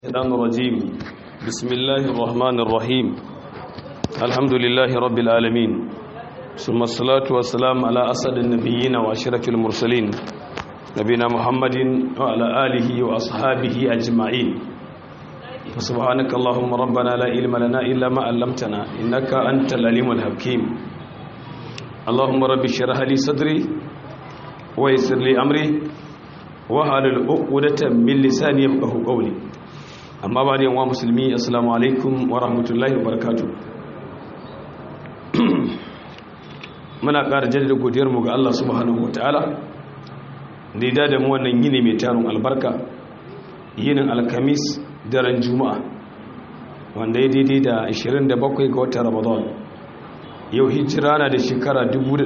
الشيطان الرجيم بسم الله الرحمن الرحيم الحمد لله رب العالمين ثم الصلاة والسلام على أسد النبيين وأشرف المرسلين نبينا محمد وعلى آله وأصحابه أجمعين فسبحانك اللهم ربنا لا علم لنا إلا ما علمتنا إنك أنت العليم الحكيم اللهم رب اشرح لي صدري ويسر لي أمري وحلل عقدة من لساني يفقهوا قولي amma ba da yawan musulmi assalamu alaikum wa rahmatullahi wa barakatu muna ƙara jaddada godiyarmu ga Allah subhanahu wa ta'ala da ya dada mu wannan yini mai tarin albarka yinin alkamis daren juma'a wanda ya daidai da 27 ga watan ramadan yau hijira na da shekara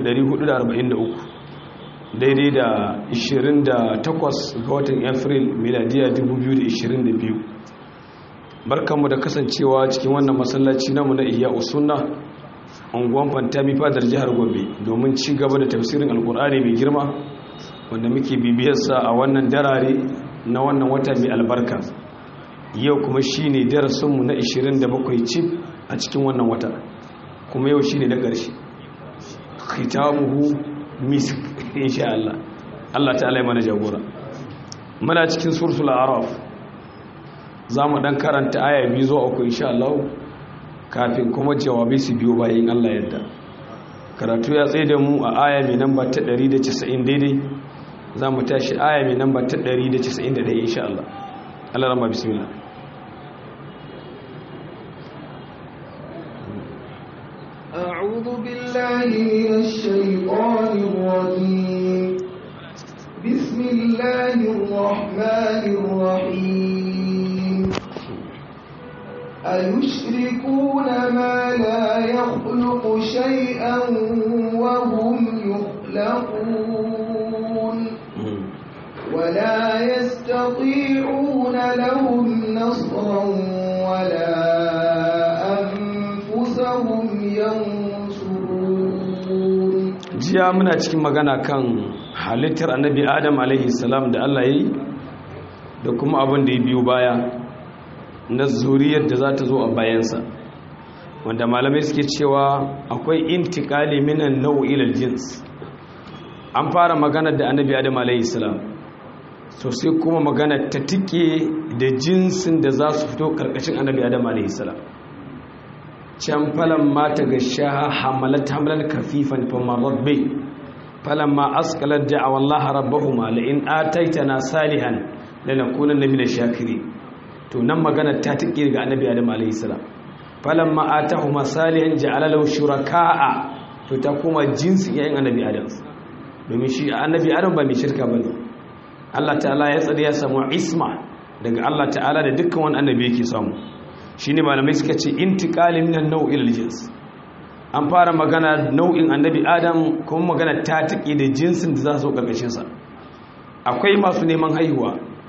1443 daidai da 28 ga watan april miladiya 2022 barkanmu da kasancewa cikin wannan masallaci namu na iya usunna unguwan fantami fadar jihar gombe domin ci gaba da tafsirin alkur'ani mai girma wanda muke bibiyarsa a wannan darare na wannan wata mai albarka yau kuma shi ne darasinmu na 27 cif a cikin wannan wata kuma yau shi ne na ƙarshe khitamuhu misk insha Allah Allah ta'ala ya mana jagora muna cikin suratul araf za mu dan karanta aya biyu zuwa uku insha Allah kafin kuma jawabi su biyo bayan Allah yadda karatu ya tsaye da mu a aya mai namba ta 190 daidai za mu tashi aya mai namba ta 191 insha Allah Allah rama bismillah أعوذ بالله من الشيطان الرجيم بسم الله الرحمن الرحيم أيشركون ما لا يخلق شيئا وهم يخلقون ولا يستطيعون لهم نصرا ولا أنفسهم ينصرون jiya muna cikin magana kan halittar annabi adam alaihi salam da Allah yi da kuma abin da ya biyo baya na zuriyar da za ta zo a bayansa wanda malamai suke cewa akwai intikali minan nau'ilal jins an fara magana da annabi adam alayhi salam so sai kuma magana ta tike da jinsin da za su fito karkashin annabi adam alayhi salam can falan mata ga shaha hamalat hamalan kafifan fa marrat bi falan ma askalat da'awa Allah rabbahuma la in ataitana salihan lanakunanna minash shakirin to nan magana ta tike ga annabi adam alayhi salam falamma atahuma salihan ja'ala lahu shuraka'a to ta kuma jinsi yayin annabi adam domin shi annabi adam ba mai shirka bane Allah ta'ala ya tsare ya samu isma daga Allah ta'ala da dukkan wani annabi yake samu shine malamai suka ce intiqali minan nau'il jins an fara magana nau'in annabi adam kuma magana ta tike da jinsin da za su karkashin sa akwai masu neman haihuwa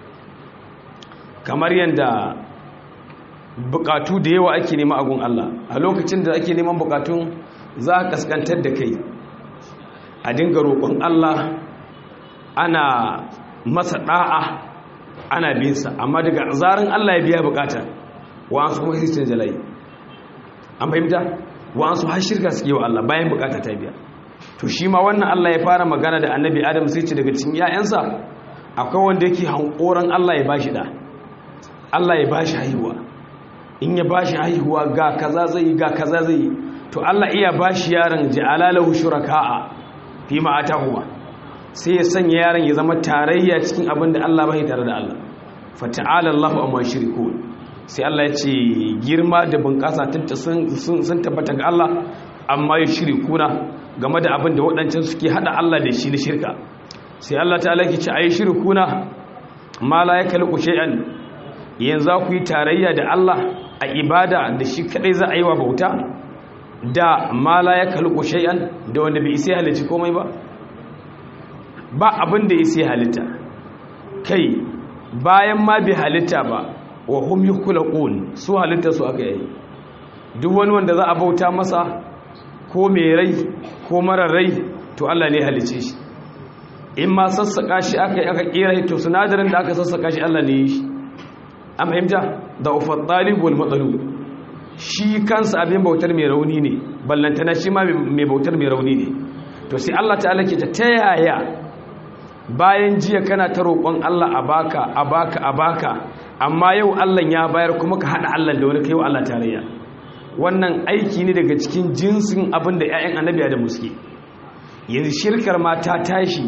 kamar yadda bukatu da yawa ake nema agun Allah a lokacin da ake neman bukatun za a kaskantar da kai a dinga roƙon Allah ana masa ɗa'a ana binsa amma daga zarin Allah ya biya bukata wa'ansu kuma kristin jalai an fahimta wa'ansu har shirka suke wa Allah bayan bukata ta biya to shi ma wannan Allah ya fara magana da annabi Adam sai ce daga cikin 'ya'yansa akwai wanda yake hankoran Allah ya bashi da Allah ya bashi haihuwa in ya bashi haihuwa ga kaza zai ga kaza zai to Allah iya bashi yaron ja'ala lahu shuraka'a fi ma atahuma sai ya sanya yaron ya zama tarayya cikin abin da Allah bai tare da Allah fa ta'ala Allahu amma shirku sai Allah ya ce girma da bunƙasa tunta sun sun tabbata ga Allah amma ya shirkuna game da abin da waɗancan suke hada Allah da shi na shirka sai Allah ta'ala ke ce ayi shirkuna ma la yakalqu shay'an yanzu ku yi tarayya da Allah a ibada da shi kadai za a yi wa bauta da mala ya kalko shay'an da wanda bai isa halitta komai ba ba abin da isa halitta kai bayan ma bai halitta ba wa hum yukhlaqun su halitta su aka yi duk wani wanda za a bauta masa ko mai rai ko mara rai to Allah ne halice shi in ma sassaka shi aka yi aka kera to sinadarin da aka sassaka shi Allah ne yi shi an fahimta da ufat talib wal matsalub shi kansa abin bautar mai rauni ne ballantana shi ma mai bautar mai rauni ne to sai Allah ta'ala ke ta tayaya bayan jiya kana ta roƙon Allah a baka a baka a baka amma yau Allah ya bayar kuma ka hada Allah da wani kai wa Allah tarayya wannan aiki ne daga cikin jinsin abin da ƴaƴan annabi da muske yanzu shirkar ma ta tashi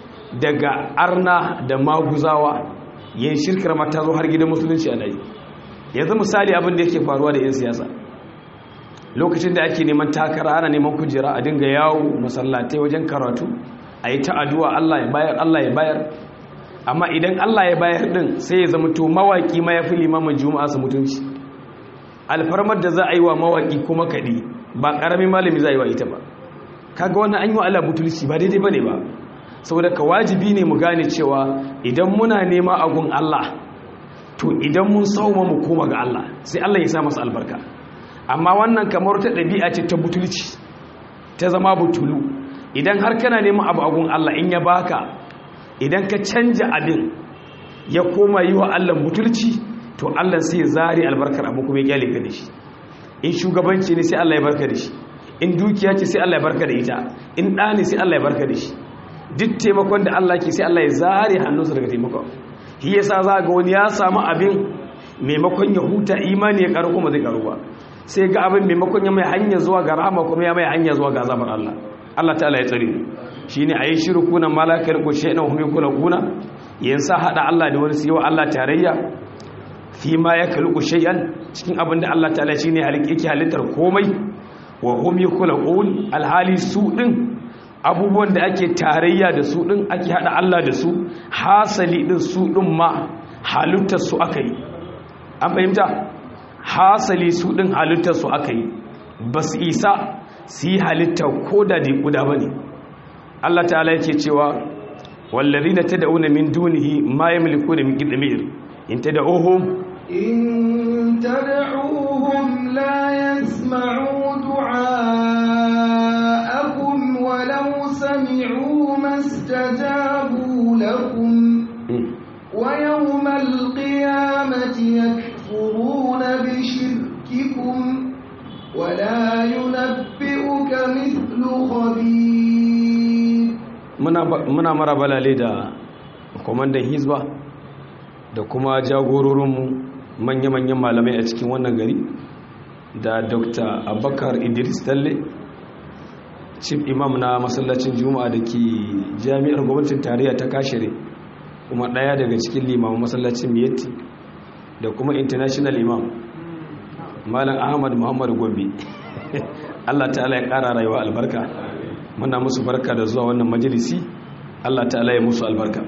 daga arna da maguzawa yanzu shirkar ma ta zo har gidan musulunci a nayi yanzu misali abin da yake faruwa da 'yan siyasa lokacin da ake neman takara ana neman kujera a dinga yawo masallatai wajen karatu a yi ta'aduwa Allah ya bayar Allah ya bayar amma idan Allah ya bayar din sai ya zama to mawaki ma ya fi limamin juma'a su mutunci alfarmar da za a yi wa mawaki kuma kaɗi ba ƙaramin malami za a yi wa ita ba kaga wannan an yi wa Allah butulci ba daidai ba ne ba saboda ka wajibi ne mu gane cewa idan muna nema agun Allah to idan mun sauma mu koma ga Allah sai Allah ya sa masa albarka amma wannan kamar ta ɗabi'a ce ta butulci ta zama butulu idan har kana neman abu agun Allah in ya baka idan ka canja abin ya koma yi wa Allah butulci to Allah sai ya zari albarkar abu kuma ya kyale ka da shi in shugabanci ne sai Allah ya barka da shi in dukiya ce sai Allah ya barka da ita in ɗa ne sai Allah ya barka da shi duk taimakon da Allah ke sai Allah ya zare hannunsa daga taimakon shi yasa za ga wani ya samu abin maimakon ya huta imani ya karu kuma zai karu ba sai ga abin maimakon ya mai hanya zuwa ga rahama kuma ya mai hanya zuwa ga azabar Allah Allah ta'ala ya tsare shine ayi shirkuna malakal ko shayna hum yakuna kuna yansa hada Allah da wani sai wa Allah tarayya fi ma yakhluqu shay'an cikin abin da Allah ta'ala shine yake halittar komai wa hum yakhluqun alhali su din abubuwan da ake tarayya da su din ake hada Allah da su hasali din su din ma halittar su aka yi an fahimta hasali su din halittar su aka yi ba su isa su yi halittar ko da da guda ba ne Allah ta'ala yake cewa wallazi na ta da'una min dunihi ma ya miliku da min gidamir in ta da'uhum إن تدعوهم لا يسمعوا دعاءكم ولو سمعوا ما استجابوا لكم ويوم القيامة يكفرون بشرككم ولا ينبئك مثل خبير muna mara balale da kwamandan hizba da kuma jagororinmu manya-manyan malamai a cikin wannan gari da dr abubakar idris talle chief imam na masallacin juma'a da ke jami'ar gwamnatin tarayya ta kashere kuma ɗaya daga cikin limamin masallacin miyatti da kuma international imam malam ahmad muhammad gombe allah ta'ala ya ƙara rayuwa albarka muna musu barka da zuwa wannan majalisi allah ta'ala ya musu albarka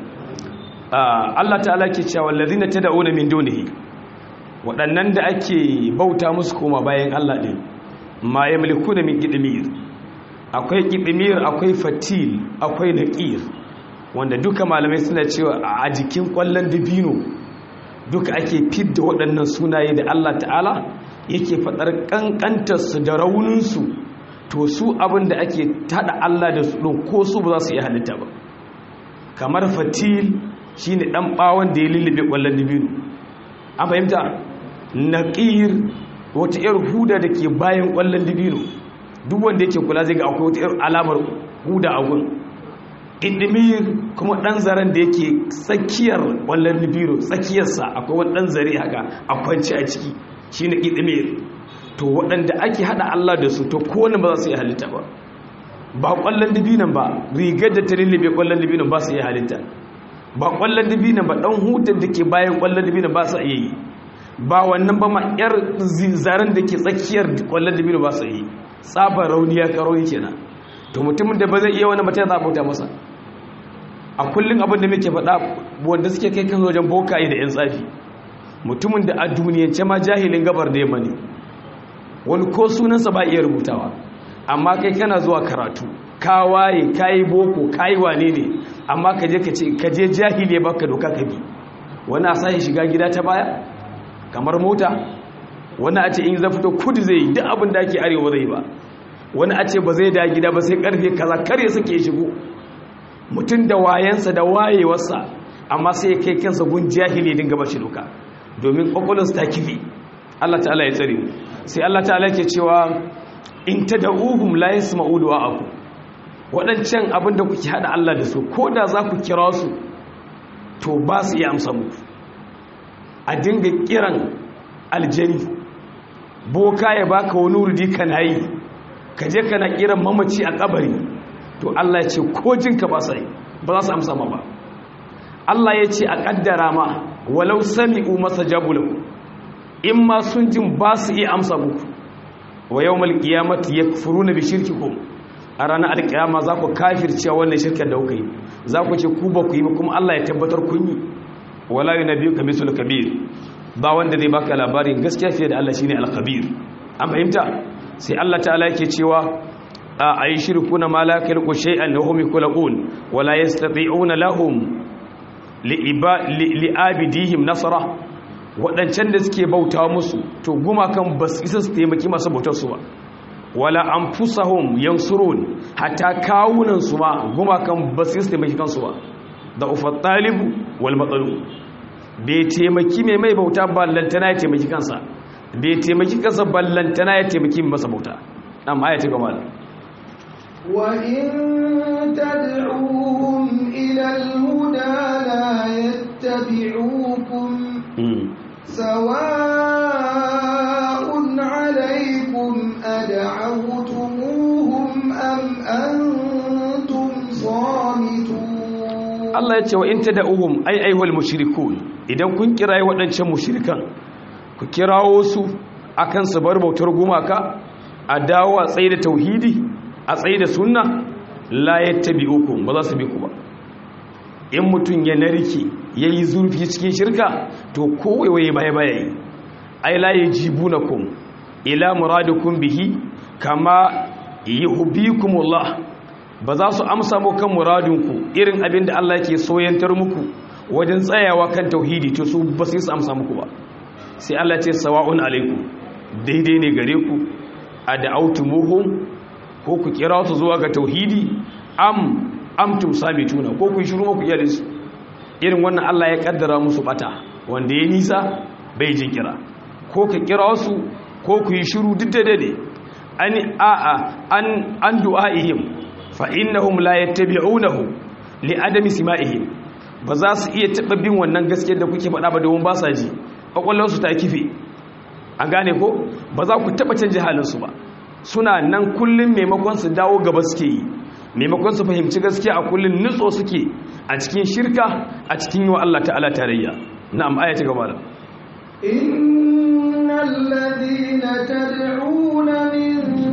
allah ta'ala ke cewa lalzina ta da'una min dunihi waɗannan da ake bauta musu koma bayan allah ɗin ma ya mulku da min gidimir akwai gidimir akwai fatil akwai naƙir wanda duka malamai suna cewa a jikin kwallon dabino duka ake fidda waɗannan sunaye da Allah ta'ala yake faɗar ƙanƙantarsu da rauninsu to su abin da ake taɗa Allah da su ɗin ko su ba za su iya halitta ba kamar fatil shi ne ɗan ɓawon da ya lullube ƙwallon dabino an fahimta naƙir wata 'yar huda da ke bayan ƙwallon dabino duk wanda yake kula zai ga akwai wata 'yar alamar huda a gun idimir kuma ɗan zaren da yake tsakiyar ƙwallon libiro tsakiyarsa akwai wani ɗan zare haka a kwanci a ciki shi ne idimir to waɗanda ake haɗa Allah da su to kowane ba za su yi halitta ba ba ƙwallon dibinan ba rigar da ta lullube ƙwallon dibinan ba su yi halitta ba ƙwallon dibinan ba ɗan hutun da ke bayan ƙwallon dibinan ba su iya yi ba wannan ba ma ƴar zaren da ke tsakiyar ƙwallon dibinan ba su yi tsabar rauniya karo kenan to mutumin da ba zai iya wani mutum za a bauta masa a kullum abin da muke faɗa wanda suke kai kan wajen bokaye da 'yan tsafi mutumin da a duniyance ma jahilin gabar da yamma ne wani ko sunansa ba iya rubutawa amma kai kana zuwa karatu ka waye ka yi boko ka yi wane ne amma ka je ka ce ka je jahili ya baka doka ka bi wani a sashi shiga gida ta baya kamar mota wani a ce in za fito kudu zai yi duk abin da ake arewa zai ba wani a ce ba zai da gida ba sai karfe kaza kar ya suke shigo mutum da wayansa da wayewarsa amma sai kai kansa gun jahili dinga bashi doka domin kwakwalwarsu ta kifi Allah ta'ala ya tsare mu sai Allah ta'ala ke cewa in tad'uhum la yasma'u du'a'akum waɗancan abin da kuke hada Allah da su ko da za ku kira su to ba su iya amsa muku a dinga kiran aljani boka ya baka wani wurdi kana yi ka je kana kiran mamaci a kabari to Allah ya ce ko jinka ba sai ba za su amsa ma ba Allah ya ce a kaddara ma walau sami'u masajabu lahu in ma sun jin ba su iya amsa muku wa yawmal qiyamati yakfuruna bi shirkikum a ranar alkiyama za ku kafircewa wannan shirkar da kuka yi za ku ce ku ba ku yi ba kuma Allah ya tabbatar kun yi wala yunabiyuka bisul kabir ba wanda zai baka labarin gaskiya fiye da Allah shine al-khabir an fahimta sai Allah ta'ala yake cewa a ayi shirkuna ma la yakhluqu shay'an wa hum yakhluqun wa la yastati'una lahum li'abidihim nasara waɗancan da suke bauta musu to gumakan ba su isa su taimaki masu bautar su ba wala anfusahum yansurun hatta kawunan su ma gumakan ba su isa taimaki kansu ba da ufat talibu wal matsalu bai taimaki mai mai bauta ballantana ya taimaki kansa bai taimaki kansa ballantana ya taimaki masa bauta amma ayati gaba da وإن تدعوهم إلى الهدى لا يتبعوكم سواء عليكم أدعوتموهم أم أنتم صامتون Allah ya ce wa in tad'uhum ay ayyuhal mushrikun idan kun kirayi waɗancan mushrikan ku kirawo su akan su bar bautar gumaka a dawo a tsaye da tauhidi a tsaye da sunna la yattabi'ukum ba za su bi ku ba in mutum ya narke yayi zurfi cikin shirka to kowaiwaye baya baya yi ai la yajibunakum ila muradikum bihi kama yuhibbukumullah ba za su amsa mu kan muradinku irin abin da Allah ke soyantar muku wajen tsayawa kan tauhidi to su ba su yi amsa muku ba sai Allah ce sawa'un alaikum daidai ne gare ku a da'autumuhum ko ku kira su zuwa ga tauhidi am amtum samituna ko ku shiru ku iyalin su irin wannan Allah ya kaddara musu bata wanda ya nisa bai jin kira ko ka kira su ko ku yi shiru duk da dade an a'a an an du'aihim fa innahum la yattabi'unahu li adami sima'ihim ba za su iya taba bin wannan gaskiyar da kuke faɗa ba domin ba sa ji kwakwalwarsu ta kife an gane ko ba za ku taba canje halinsu ba suna nan kullum maimakon su dawo gaba suke yi maimakon su fahimci gaskiya a kullum nutso suke a cikin shirka a cikin yi wa Allah ta'ala tarayya na'am aya ta gaba da innal ladina tad'una min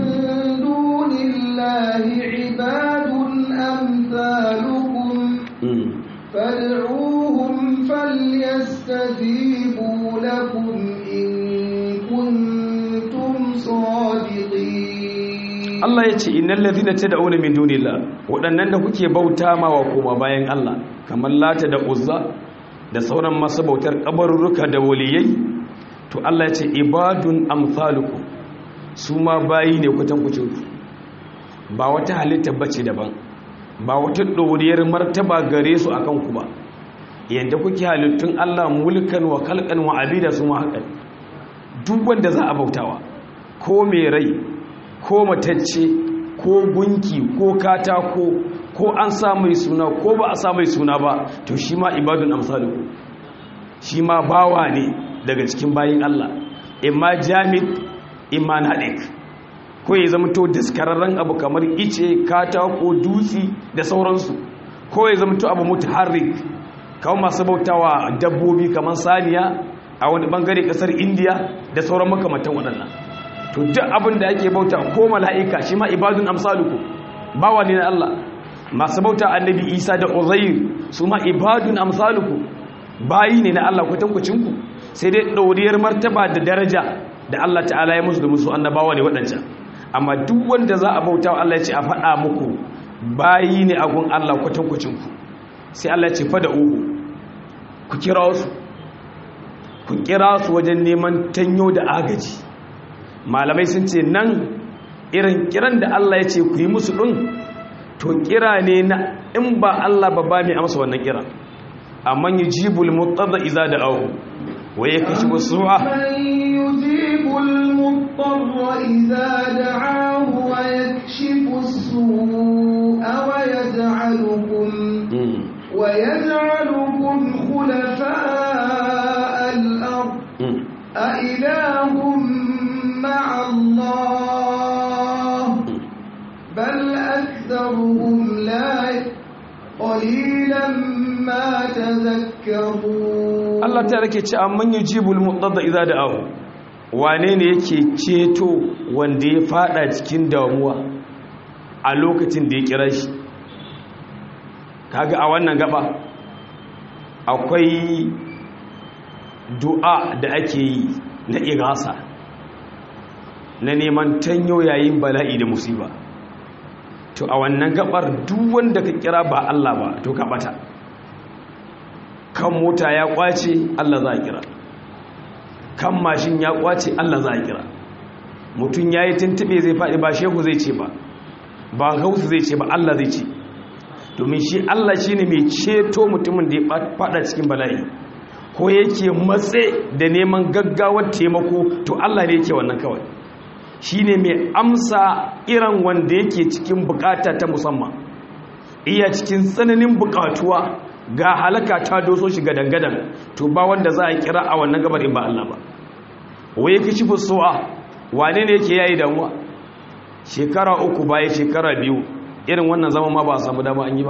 dunillahi ibadun amsalukum fad'uhum falyastajibu lakum in kuntum sadiqin Allah ya ce innal ladina tad'una min dunillah waɗannan da kuke bauta ma wa koma bayan Allah kamar lata da uzza da sauran masu bautar kabarurruka da waliyai to Allah ya ce ibadun amsalukum su ma bayi ne kutan kucin ba wata halitta bace daban ba wata doriyar martaba gare su akan ku ba yanda kuke halittun Allah mulkan wa khalqan wa abida su ma hakan duk wanda za a bautawa ko mai rai ko matacce ko gunki ko katako ko an sa mai suna ko ba a sa mai suna ba to shi ma ibadun amsaluku shi ma bawa ne daga cikin bayin Allah imma jamid imma nadik ko ya zama to daskararren abu kamar ice katako dutsi da sauransu ko ya zama to abu mutaharrik kawo masu bautawa dabbobi kamar saniya a wani bangare kasar indiya da sauran makamantan waɗannan to duk abin da ake bauta ko mala'ika shi ma ibadun amsaluku bawa ne na Allah masu bauta annabi Isa da Uzair su ma ibadun amsaluku bayi ne na Allah kwatankwacin ku sai dai dauriyar martaba da daraja da Allah ta'ala ya musu da musu annabawa ne waɗancan amma duk wanda za a bauta wa Allah ya ce a faɗa muku bayi ne a gun Allah kwatankwacin ku sai Allah ya ce fa da uku ku kira su ku kira su wajen neman tanyo da agaji malamai sun ce nan irin kiran da Allah ya ce ku yi musu ɗin to kira ne na in ba Allah ba ba mai amsa wannan kira amma yi jibul mutada iza da ahu wa yakashifu su'a من يجيب المضطر إذا دعاه ويكشف السوء ويجعلكم Mm, ويجعلكم خلفاء الأرض mm. أإله مع الله بل أكثرهم لا قليلا ما تذكرون Allah ta rake ce amman yujibul muqadda idza da'ahu wane ne yake ceto wanda ya fada cikin damuwa a lokacin da ya kira shi kaga a wannan gaba akwai du'a da ake yi na igasa na neman tanyo yayin bala'i da musiba to a wannan gabar duk wanda ka kira ba Allah ba to ka bata kan mota ya kwace Allah za a kira kan mashin ya kwace Allah za a kira mutum ya yi tuntube zai faɗi ba shehu zai ce ba ba gausu zai ce ba Allah zai ce domin shi Allah shi ne mai ceto mutumin da ya faɗa cikin bala'i ko yake matse da neman gaggawar taimako to Allah ne yake wannan kawai shi ne mai amsa irin wanda yake cikin bukata ta musamman iya cikin tsananin bukatuwa ga halaka ta doso shi gadangadan to ba wanda za a kira a wannan gabar in ba Allah ba waye kici fusu'a wane ne yake yayi damuwa shekara uku baya shekara biyu irin wannan zama ma ba a samu dama an yi ba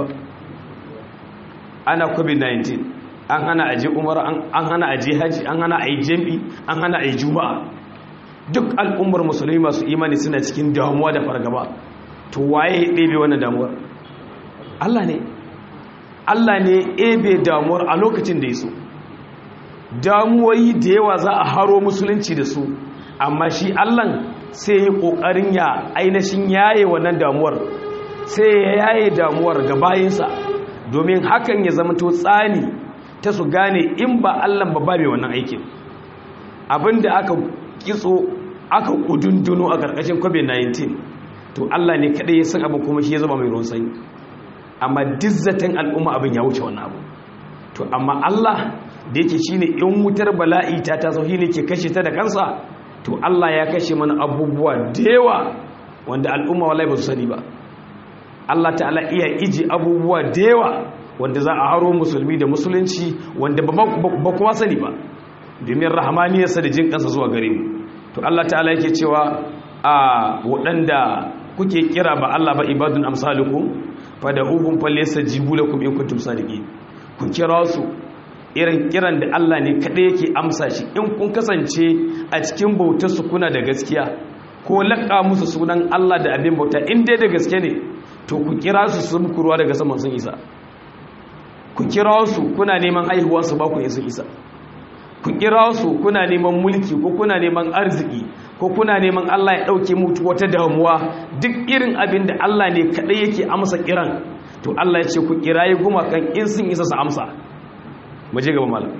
ana covid-19 an hana aje umar an hana aje haji an hana ayi jami an hana ayi juma'a duk al'ummar musulmi masu imani suna cikin damuwa da fargaba to waye ya ɗebe wannan damuwar Allah ne Allah ne ebe damuwar a lokacin da ya so damuwoyi da yawa za a haro musulunci da su amma shi Allah sai ya ƙoƙarin ya ainihin yaye wannan damuwar sai ya yaye damuwar ga bayinsa domin hakan ya zama to tsani ta su gane in ba Allah ba babe wannan aikin abinda aka kitso aka kudunduno a ƙarƙashin covid-19 to Allah ne kaɗai ya san abin kuma shi ya zama mai ruwan sanyi amma dizzatin al'umma abin ya wuce wannan abu to amma Allah da yake shine in wutar bala'i ta taso ne ke kashe ta da kansa to Allah ya kashe mana abubuwa da yawa wanda al'umma wallahi ba su sani ba Allah ta'ala iya iji abubuwa da yawa wanda za a haro musulmi da musulunci wanda ba kuma sani ba domin rahamaniyarsa da jin kansa zuwa gare mu to Allah ta'ala yake cewa a waɗanda kuke kira ba Allah ba ibadun amsalukum fada'uhum falyastajibu lakum in kuntum sadiqin ku kira su irin kiran da Allah ne kada yake amsa shi in kun kasance a cikin bautar su kuna da gaskiya ko laƙa musu sunan Allah da abin bauta in dai da gaske ne to ku kira su su muku ruwa daga saman sun isa ku kira su kuna neman haihuwa su ba ku sun isa ku kira su kuna neman mulki ko kuna neman arziki ko kuna neman Allah ya ɗauke mutu wata damuwa duk irin abin da Allah ne kaɗai yake amsa kiran to Allah ya ce ku kirayi gumakan in sun isa su amsa mu je gaba malam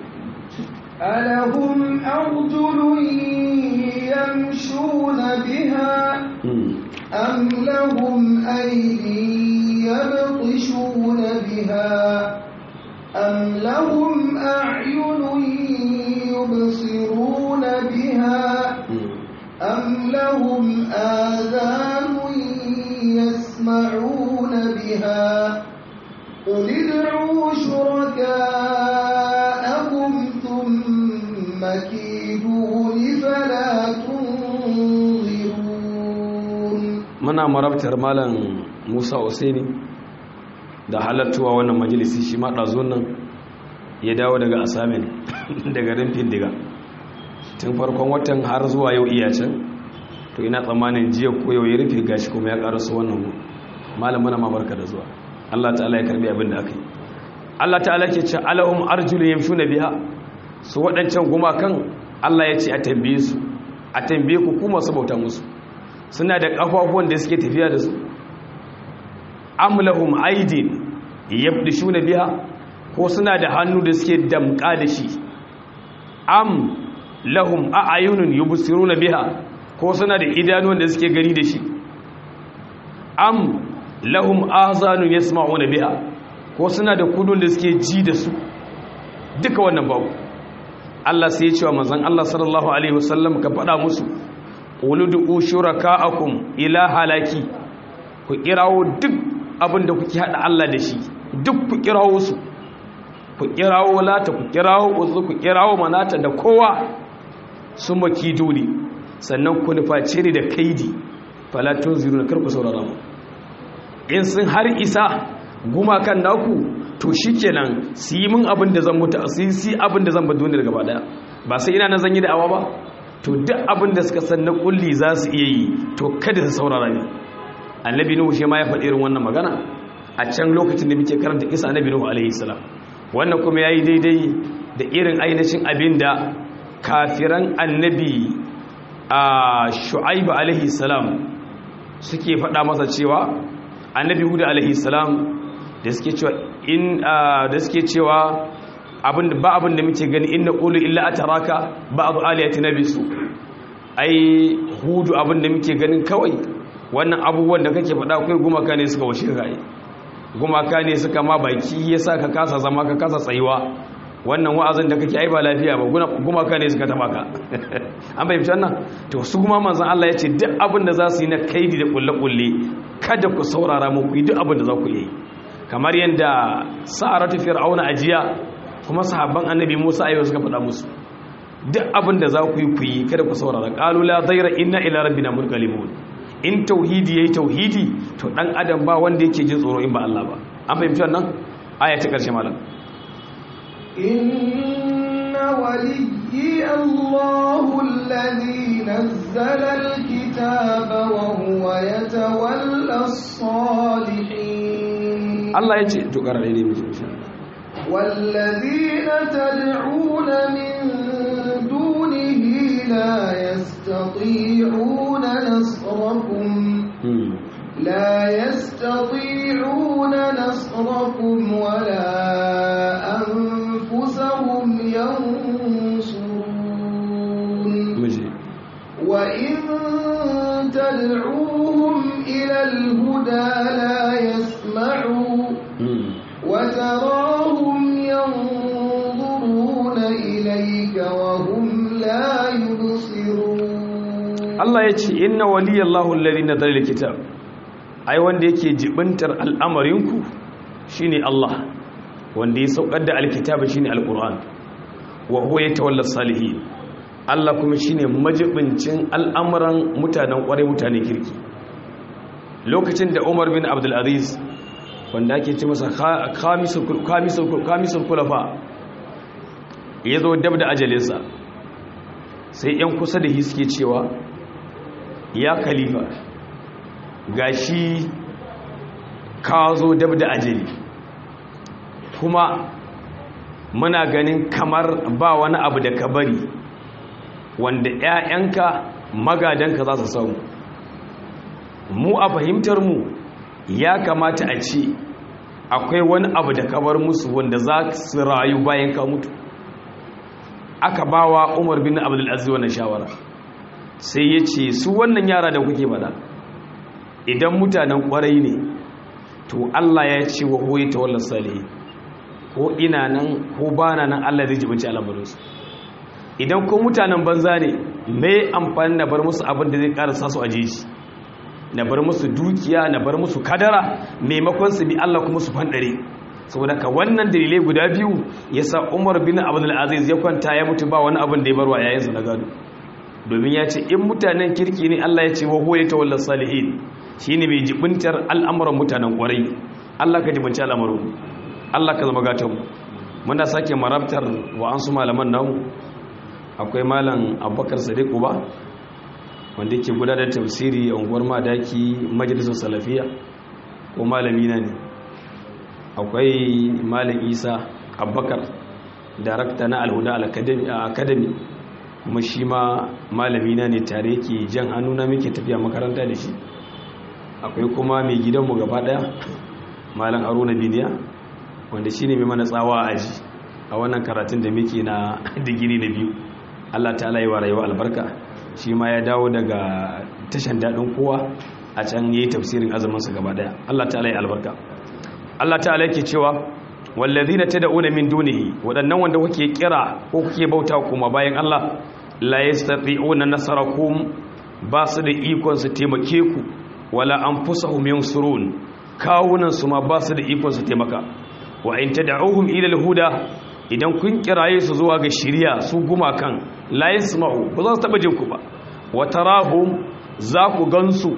ألهم أرجل يمشون بها أم لهم أيدي يبطشون بها أم لهم أعين يبصرون بها أم لهم آذان يسمعون بها قل ادعوا شركاءكم ثم كيدون فلا تنظرون muna marabtar malam Musa Usaini da halattuwa wannan majalisi shi ma ɗazo nan ya dawo daga asamin daga rimfin diga tun farkon watan har zuwa yau iya can to ina tsammanin jiya ko yau ya rufe gashi kuma ya karasu wannan mu malam muna mabarka da zuwa Allah ta'ala ya karbi abin da aka yi Allah ta'ala ke ce alahum arjulun yamshuna biha su waɗancan gumakan Allah ya ce a tambaye su a tambaye ku kuma su bauta musu suna da kafafuwan da suke tafiya da su am lahum aidin yabdishuna biha ko suna da hannu da suke damka da shi am lahum a'ayunun yubsiruna biha ko suna da idanuwan da suke gani da shi am lahum azanun yasma'una biha ko suna da kudun da suke ji da su duka wannan babu Allah sai ya ce wa manzon Allah sallallahu alaihi wasallam ka faɗa musu uludu shuraka'akum ila halaki ku kirawo duk abin da kuke hada Allah da shi duk ku kirawo su ku kirawo lata ku kirawo uzu ku kirawo manata da kowa sun maki dole sannan ku nuface ni da kaidi falatun ziru na karku saurara mu in sun har isa gumakan naku to shikenan su yi min abin da zan mutu su yi abin da zan ba duniya gaba daya ba sai ina na zan yi da'awa ba to duk abin da suka san na kulli za su iya yi to kada su saurara ne annabi nuhu shi ma ya faɗi irin wannan magana a can lokacin da muke karanta kisa annabi nuhu alaihi salam wannan kuma yayi daidai da irin ainihin abin da kafiran annabi a shu'aibu alaihi salam suke faɗa masa cewa annabi hudu alaihi salam da suke cewa in da suke cewa abin ba abin da muke gani inna qulu illa ataraka ba'd aliyati nabisu ai hudu abin da muke ganin kawai wannan abubuwan da kake faɗa akwai gumaka ne suka washe raye gumaka ne suka ma baki yasa ka kasa zama ka kasa tsayuwa wannan wa'azin da kake ai ba lafiya ba gumaka ne suka taba ka an fahimci wannan to su kuma manzon Allah ya ce duk abin da za su yi na kaidi da kulle-kulle kada ku saurara mu ku yi duk abin da za ku yi kamar yadda sa'aratu fir'auna ajiya kuma sahabban annabi Musa ayo suka faɗa musu duk abin da za ku yi ku yi kada ku saurara qalu la dayra inna ila rabbina munqalibun in tauhidi yayi tauhidi to dan adam ba wanda yake jin tsoro in ba Allah ba an fahimci wannan aya ta karshe malam إن وليي الله الذي نزل الكتاب وهو يتولى الصالحين Allah ya ce to ƙarar ne mai insha والذين تدعون من دونه لا يستطيعون نصركم لا يستطيعون نصركم ولا أنفسهم ينصرون miji وإن تدعوهم إلى الهدى لا يسمعوا وتراهم ينظرون إليك وهم لا يبصرون Allah ya ce inna waliyallahu alladhi nazala alkitab ai wanda yake jibintar al'amarinku shine Allah wanda ya saukar da alkitaba shine alquran wa huwa yatawalla salihin Allah kuma shine majibincin al'amuran mutanen kware mutanen kirki lokacin da Umar bin Abdul Aziz wanda ake ce masa kha- khamisul khamisul khamisul khulafa yazo dab da ajalinsa sai yan kusa da shi suke cewa ya khalifa gashi ka zo dab da ajali kuma muna ganin kamar ba wani abu da ka bari wanda 'ya'yanka magadanka za su samu mu a fahimtar mu ya kamata a ce akwai wani abu da ka bar musu wanda za su rayu bayan ka mutu aka bawa umar bin abdulaziz wannan shawara sai ya ce su wannan yara da kuke bada idan mutanen kwarai ne to Allah ya ce wa huwa ta wallan salihi ko ina nan ko bana nan Allah zai jibinci al'amuransu idan ko mutanen banza ne mai amfani na bar musu abin da zai karasa su a jeji na bar musu dukiya na bar musu kadara maimakon su bi Allah kuma su fandare saboda ka wannan dalilai guda biyu yasa Umar bin Abdul Aziz ya kwanta ya mutu ba wani abin da ya barwa yayin na gado domin ya ce in mutanen kirki ne Allah ya ce wa huwa yatawalla salihin shine mai jibintar al'amuran mutanen kwarai Allah ka jibinci al'amuran Allah ka zama gatan mu muna sake marabtar wa an su malaman namu akwai malam Abubakar Sadiq Uba wanda yake gudanar tafsiri a unguwar Madaki majalisar Salafiya ko malami na ne akwai malam Isa Abubakar darakta na Al-Huda Academy kuma shi ma malami na ne tare yake jan hannu na muke tafiya makaranta da shi akwai kuma mai gidanmu gaba daya malam haruna biniya wanda shine mai mana tsawa a aji a wannan karatun da muke na digiri na biyu allah ta'ala yi wa rayuwa albarka shi ma ya dawo daga tashan daɗin kowa a can yi tafsirin azuminsa gaba daya allah ta'ala yi albarka allah ta'ala yake cewa wallazina tad'una min dunihi wadannan wanda kuke kira ko kuke bauta kuma bayan Allah la yastati'una nasarakum ba su da ikon su taimake ku wala anfusahum yansurun kawunan su ma ba su da ikon su taimaka wa in tad'uhum ila al-huda idan kun kiraye su zuwa ga shiriya su gumakan la yasma'u ba za su taba jin ku ba wa tarahum za ku gansu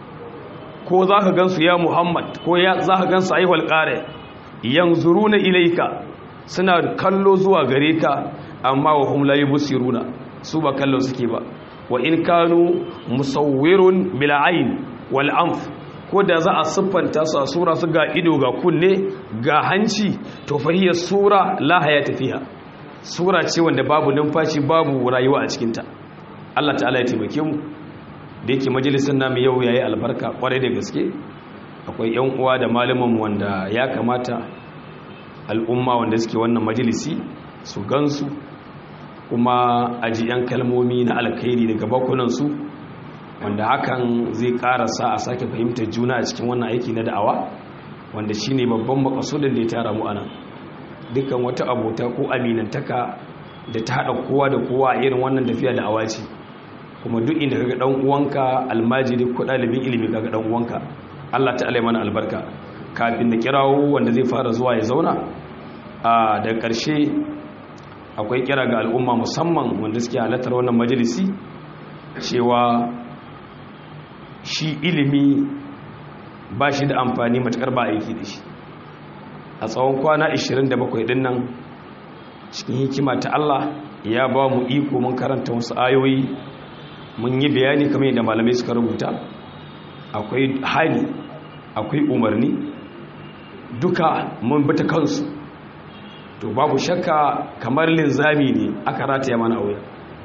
ko za ka gansu ya Muhammad ko ya za ka gansu ayyuhal qari yanzuruna ilayka suna kallo zuwa gare ka amma wa hum la yubsiruna su ba kallo suke ba wa in kanu musawwirun bil ayn wal anf ko da za a siffanta su a sura su ga ido ga kunne ga hanci to fahiya sura la hayata fiha sura ce wanda babu numfashi babu rayuwa a cikinta Allah ta'ala ya taimake mu da yake majalisar namu yau yayi albarka kwarai da gaske akwai yan uwa da malaman wanda ya kamata al'umma wanda suke wannan majalisi su gansu kuma aji yan kalmomi na alkhairi daga bakunansu wanda hakan zai karasa a sake fahimtar juna a cikin wannan aiki na da'awa wanda shine babban makasudin da ya tara mu anan dukkan wata abota ko aminantaka da ta haɗa kowa da kowa a irin wannan tafiya da'awa ce kuma duk inda kaga dan uwanka almajiri ko dalibin ilimi kaga dan uwanka Allah ta'ala mana albarka kafin da kirawo wanda zai fara zuwa ya zauna a da ƙarshe akwai kira ga al'umma musamman wanda suke halartar wannan majalisi cewa shi ilimi ba shi da amfani matakar ba aiki da shi a tsawon kwana 27 din nan cikin hikima ta Allah ya ba mu iko mun karanta wasu ayoyi mun yi bayani kamar yadda malamai suka rubuta akwai hali akwai umarni duka mun bata kansu to babu shakka kamar linzami ne aka rataya mana auya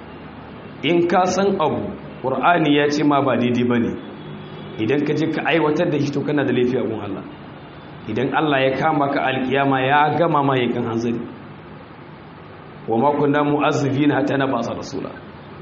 in ka san abu ƙur'ani ya ce ma ba daidai ba ne idan ka je ka aiwatar da shi to kana da laifi abun Allah idan Allah ya kama ka alkiyama ya gama ma yakan hanzari wa ma kunna mu'azzibina hatta na basa rasula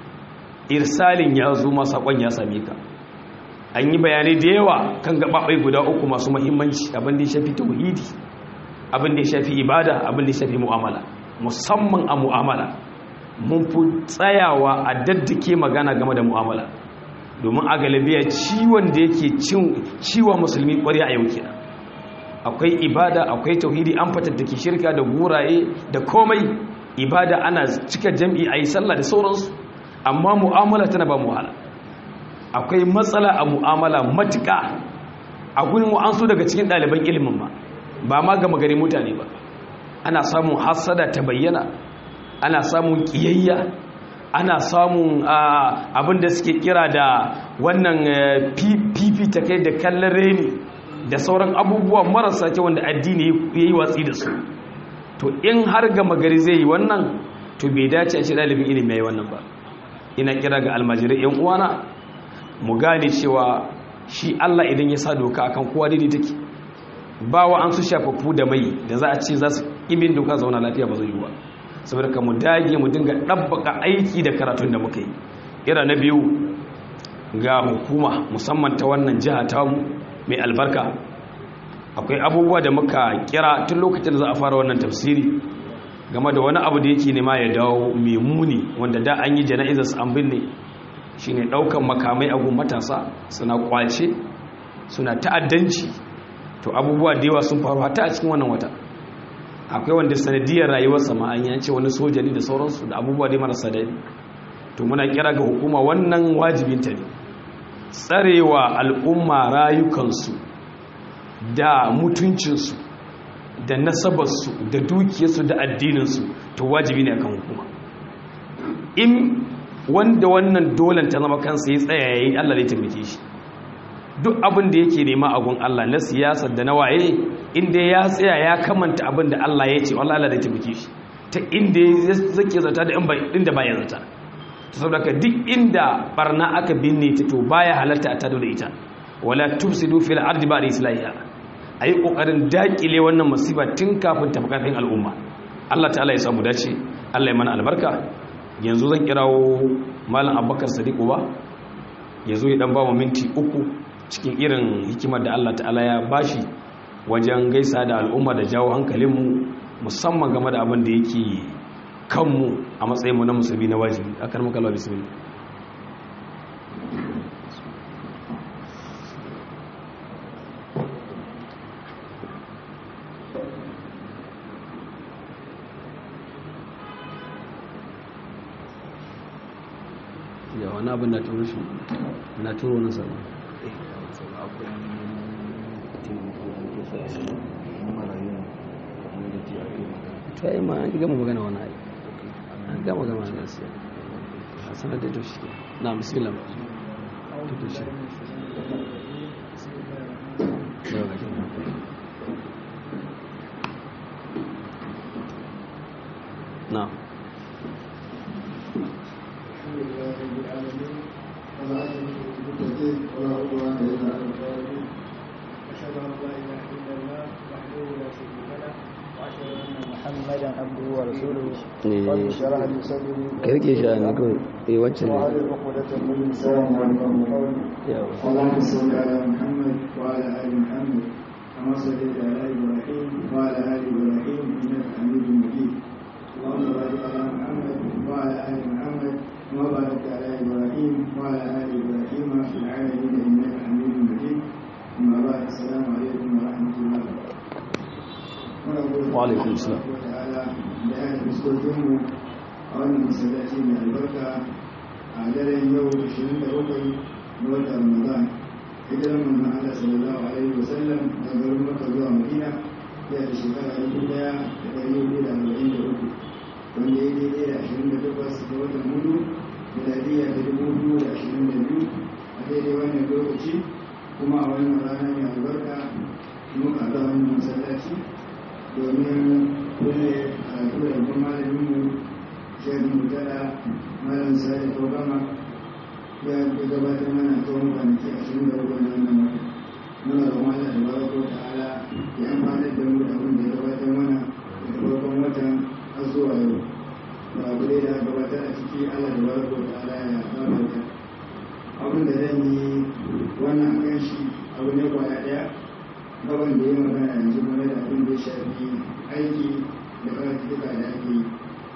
irsalin ya zo ma sakon ya same ka an yi bayanai da yawa kan gababai guda uku masu muhimmanci abin da ya shafi tauhidi abin da ya shafi ibada abin da ya shafi mu'amala musamman a mu'amala mun fi tsayawa a daddake magana game da mu'amala domin a galibiya ciwon da yake ciwon musulmi ƙwarya a yau kenan akwai ibada akwai tauhidi an fatattake shirka da guraye da komai ibada ana cika jam'i a yi sallah da sauransu amma mu'amala tana ba muhala akwai matsala a mu'amala matuƙa a gurin wa'ansu daga cikin ɗaliban ilimin ma ba ma gama gari mutane ba ana samun hasada ta bayyana ana samun ƙiyayya ana samun abin da suke kira da wannan fifi ta kai da kallon reni da sauran abubuwa marasa kyau wanda addini ya yi watsi da su to in har gama gari zai yi wannan to bai dace a shi ɗalibin ilimi ya yi wannan ba ina kira ga almajirai yan uwana mu gane cewa shi Allah idan ya sa doka akan kowa daidai take ba wa an su shafafu da mai da za a ce za su ibin doka zauna lafiya ba zai yi ba saboda ka mu dage mu dinga ɗabbaka aiki da karatun da muka yi ira na biyu ga hukuma musamman ta wannan jiha ta mu mai albarka akwai abubuwa da muka kira tun lokacin da za a fara wannan tafsiri game da wani abu da yake nema ya dawo mai muni wanda da an yi jana'izar an binne shine daukan makamai agun matasa suna kwace suna ta'addanci to abubuwa da yawa sun faru hatta a cikin wannan wata akwai wanda sanadiyar rayuwarsa ma an yance wani soja ne da sauransu da abubuwa dai marasa daɗi to muna kira ga hukuma wannan wajibinta ne tsarewa al'umma rayukansu da mutuncinsu da nasabarsu da dukiyarsu da addininsu to wajibi ne akan hukuma in wanda wannan dolan ta zama kansa ya tsaya yayi Allah zai taimake shi duk abin da yake nema a gun Allah na siyasa da na waye inda ya tsaya ya kamanta abin da Allah ya ce wallahi Allah zai taimake shi ta inda ya zake zata da inda baya zata saboda ka duk inda barna aka binne ta to baya halarta a tado da ita wala tufsidu fil ardi ba'da islahiha ayi kokarin dakile wannan musiba tun kafin ta kafin al'umma Allah ta'ala ya samu dace Allah ya mana albarka yanzu zan kirawo malam Abubakar Sadiq ba yazo ya dan ba mu minti uku cikin irin hikimar da Allah ta'ala ya bashi wajen gaisa da al'umma da jawo hankalinmu musamman game da abin da yake kanmu a matsayinmu na musulmi na wajibi akan makalla bismillah ya wani abin na turo shi na turo na sama ta yi ma an gama magana wani ayi an gama gama na gaskiya a sanar da shi na musulun da shi na محمدا عبده ورسوله إيه. رب اشرح لي صدري karke shi a niko eh wacce ne وعلى عقدة من لساني يفقهوا قولي yawa اللهم صل على محمد وعلى ال محمد كما صليت على ابراهيم وعلى ال ابراهيم انك حميد مجيد اللهم بارك على محمد وعلى ال محمد كما باركت على ابراهيم وعلى ال ابراهيم في العالمين انك حميد مجيد اما بعد السلام عليكم ورحمه الله وبركاته وعليكم السلام. ta'ala da ya fuskokinmu a wannan masallaci mai albarka a daren yau 27 na watan ramadan hijiran manzon Allah sallallahu alaihi wasallam da garin Makka zuwa Madina ya da shekara 1443 wanda ya daidai da 28 ga watan hudu miladiya ta 2022 a daidai wannan lokaci kuma a wannan rana mai albarka muka ga wannan masallaci domin kulle karatu da babban malaminmu shaidu mutala malam sadi kogama ya fi gabatar mana tsawon kwanaki ashirin da rukun nan nan wata muna da wani da barako ta'ala ya amfanar da mu da abin da ya gabatar mana daga farkon watan har zuwa yau ba abu dai da gabatar a ciki allah da barako ta'ala ya gabatar abin da zan yi wannan kan shi abu ne kwaya daya gaban da ya magana yanzu game da abin da ya shafi aiki da karatuka da ake yi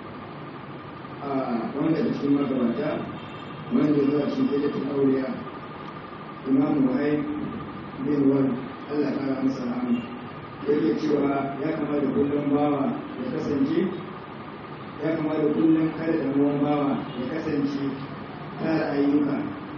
a wanda da cikin magabata wanda zuwa cikin daidaitun auliya imam wahai bin wal allah kara masa rahama yake cewa ya kamata kullum bawa ya kasance ya kamata kullum kada da ruwan bawa ya kasance tara ayyuka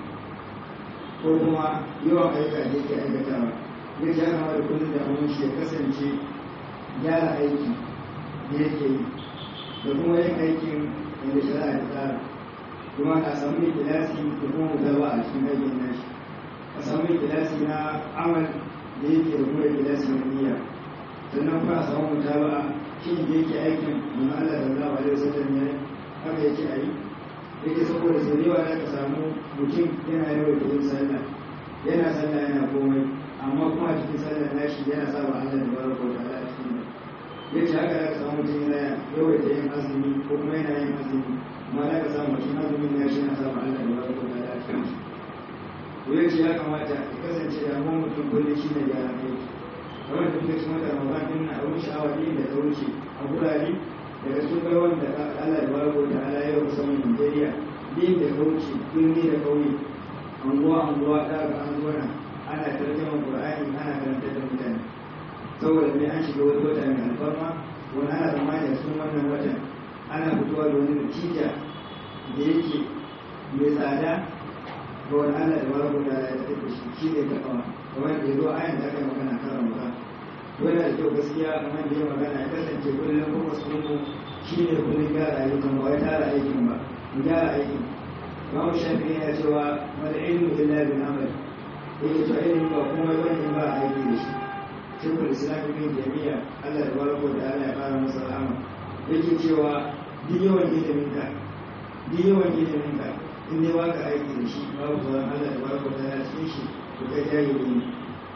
ko kuma yawan ayyuka da yake aikatawa ya ja kama da kullum da abin shi ya kasance gyara aiki da yake yi da kuma yin aikin wanda shari'a ta tsara kuma a samu mai kilasi da kuma mutaba a cikin aikin nashi a samu mai kilasi na amal da yake da kuma kilasi na niyya sannan kuma a samu mutaba shi da yake aikin mun Allah da Allah alaihi wasallam ya haka yake a yi yake saboda sau da yawa za ka samu mutum yana yawan da yin sallah yana sallah yana komai amma kuma a cikin sallar nashi yana sa wa Allah da baraka wa ta'ala a cikin yace haka za ka samu mutum yana yawaita yin azumi ko kuma yana yin azumi amma za ka samu cikin azumin nashi yana sa wa Allah da baraka wa ta'ala a cikin to yace ya kamata ya kasance da mu mutum kullum shi ne gyara aiki kamar da kuka ci mata Ramadan din na abun sha'awa din da ta wuce a gurare daga sun kai wanda Allah da baraka wa ta'ala ya yi musamman Nigeria din da ta wuce birni da kauye anguwa anguwa da ga an zuwa ana tarjama qur'ani ana karanta da mutane saboda mai an shiga wani wata mai alfarma wani ana zamani da sun wannan watan ana fitowa da wani natija da yake mai tsada ga wani allah da wani guda ya tafi shi shi ne ta kawa kamar da ya zo ayan da aka yi magana kan ramadan wani da kyau gaskiya kamar da ya magana ya kasance kullum kuma su shi ne kullum gyara ayyukan ba wai tara aikin ba mu gyara aikin Imam Shafi'i ya cewa wal ilmu illa bil amal yake to ilimi ba kuma wani ba a aiki da shi shekul islam ibn jami'a Allah da barako da Allah ya fara masa rahama yake cewa duk yawan ilimin ka duk yawan ilimin ka in dai baka aiki da shi babu sauran Allah da barako da Allah cikin shi to kai jahili ne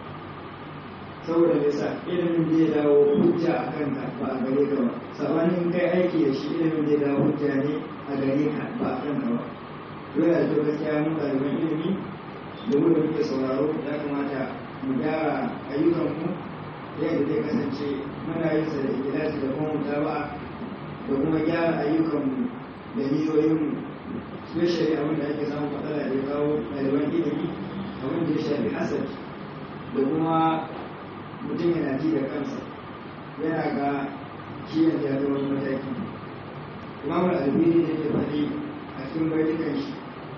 saboda me yasa ilimin zai dawo hujja a kanka ba a gare ka ba sabanin kai aiki da shi ilimin zai dawo hujja ne a gare ka ba a kanka ba dole da kyau gaskiya mun ɗaliban ilimi da mu da muke sauraro ya kamata mu gyara ayyukanmu yadda zai kasance muna yin sa da ikilasi da kuma mutaba'a da kuma gyara ayyukanmu da niyoyinmu especially abin da ake samun matsala da ya kawo ɗaliban ilimi abin da ya shafi hasad da kuma mutum yana ji da kansa yana ga shi yanzu ya zama wani mataki imamul albini da yake faɗi a cikin baitukan shi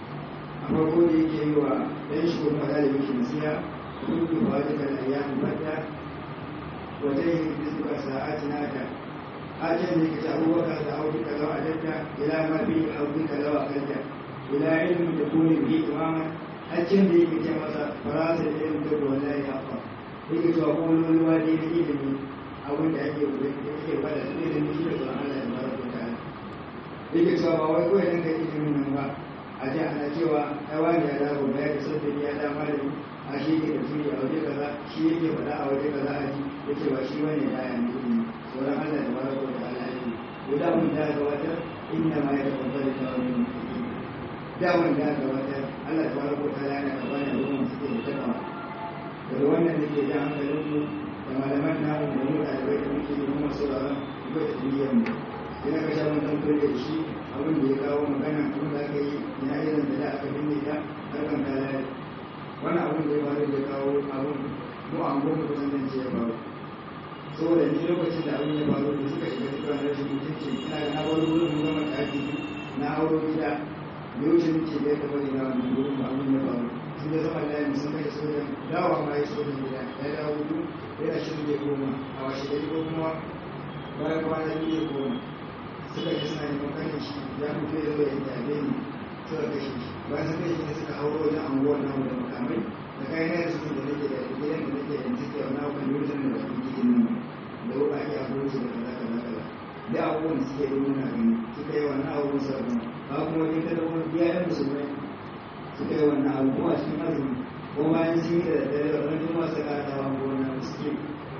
a farko da yake yi wa ɗan shi kuma ɗalibin shi nasiha kun ba duka da ayyamin fadda wata yin rizqa sa'atina ka ajin da kace abubakar da auki kaza a dadda ila ma bi auki kaza a kanta ila ilmin da kuni bi imaman ajin da yake ce masa farasa da ilmin da wallahi ya fa yake cewa ko wani wani wani da ilimi abin da ake yake fada da ilimi shi da tsoron Allah ya baraka ta'ala yake cewa ba wai kawai dan ka ilimin nan ba a ji ana cewa ai wani ya dawo ba ya da sabbi ya da malami a shi ke da turi a waje kaza shi yake faɗa a waje kaza a ji yake ba shi bane da ya ne ilimi sauran Allah da baraka wa ta'ala ya yi ko da mun da gabatar inna ma ya tabbata da wani mutum da mun da gabatar Allah da baraka wa ta'ala yana karɓa ne ruwan suke da takawa daga wannan da ke jan hankalin mu da malaman namu da mu ɗalibai da muke yi kuma sauraron ba da duniyar mu sai na kasha mun tantar da shi abin da ya kawo magana abin da aka yi na irin da da aka binne ta harkan kalari wannan abin da ya faru da kawo abin mu an goma kusan nan ce ya faru saboda ni lokacin da abin ya faru da suka shiga cikin rashin mutunci ina da na bar wurin mun gama ɗaki na auro gida da wuce nake da ya taɓa ina wannan wurin ba abin ya faru sun da zama layin sun kashe sojan dawa ma ya sojan gida ya dawo hudu yana shirin ya koma a washe gari ko kuma bayan kwana biyu ya koma suka ji suna neman kashe shi ya fito ya zo ya tabe ni suka kashe shi bayan sun kashe ne suka hauro wajen anguwar namu da makamai da kayan yadda suke da nake da gidan da nake da take wani abu kan yutan da bakin cikin nan da wuka ake abubuwan su da kaza kaza kaza da abubuwan da suke yi muna gani suka yi wannan abubuwan su abin ba kuma wani kada wani biyayen musulmai suka yi wannan abu kuma cikin azumi ko bayan sun yi da daddare da wani kuma suka kata wa ko wannan suke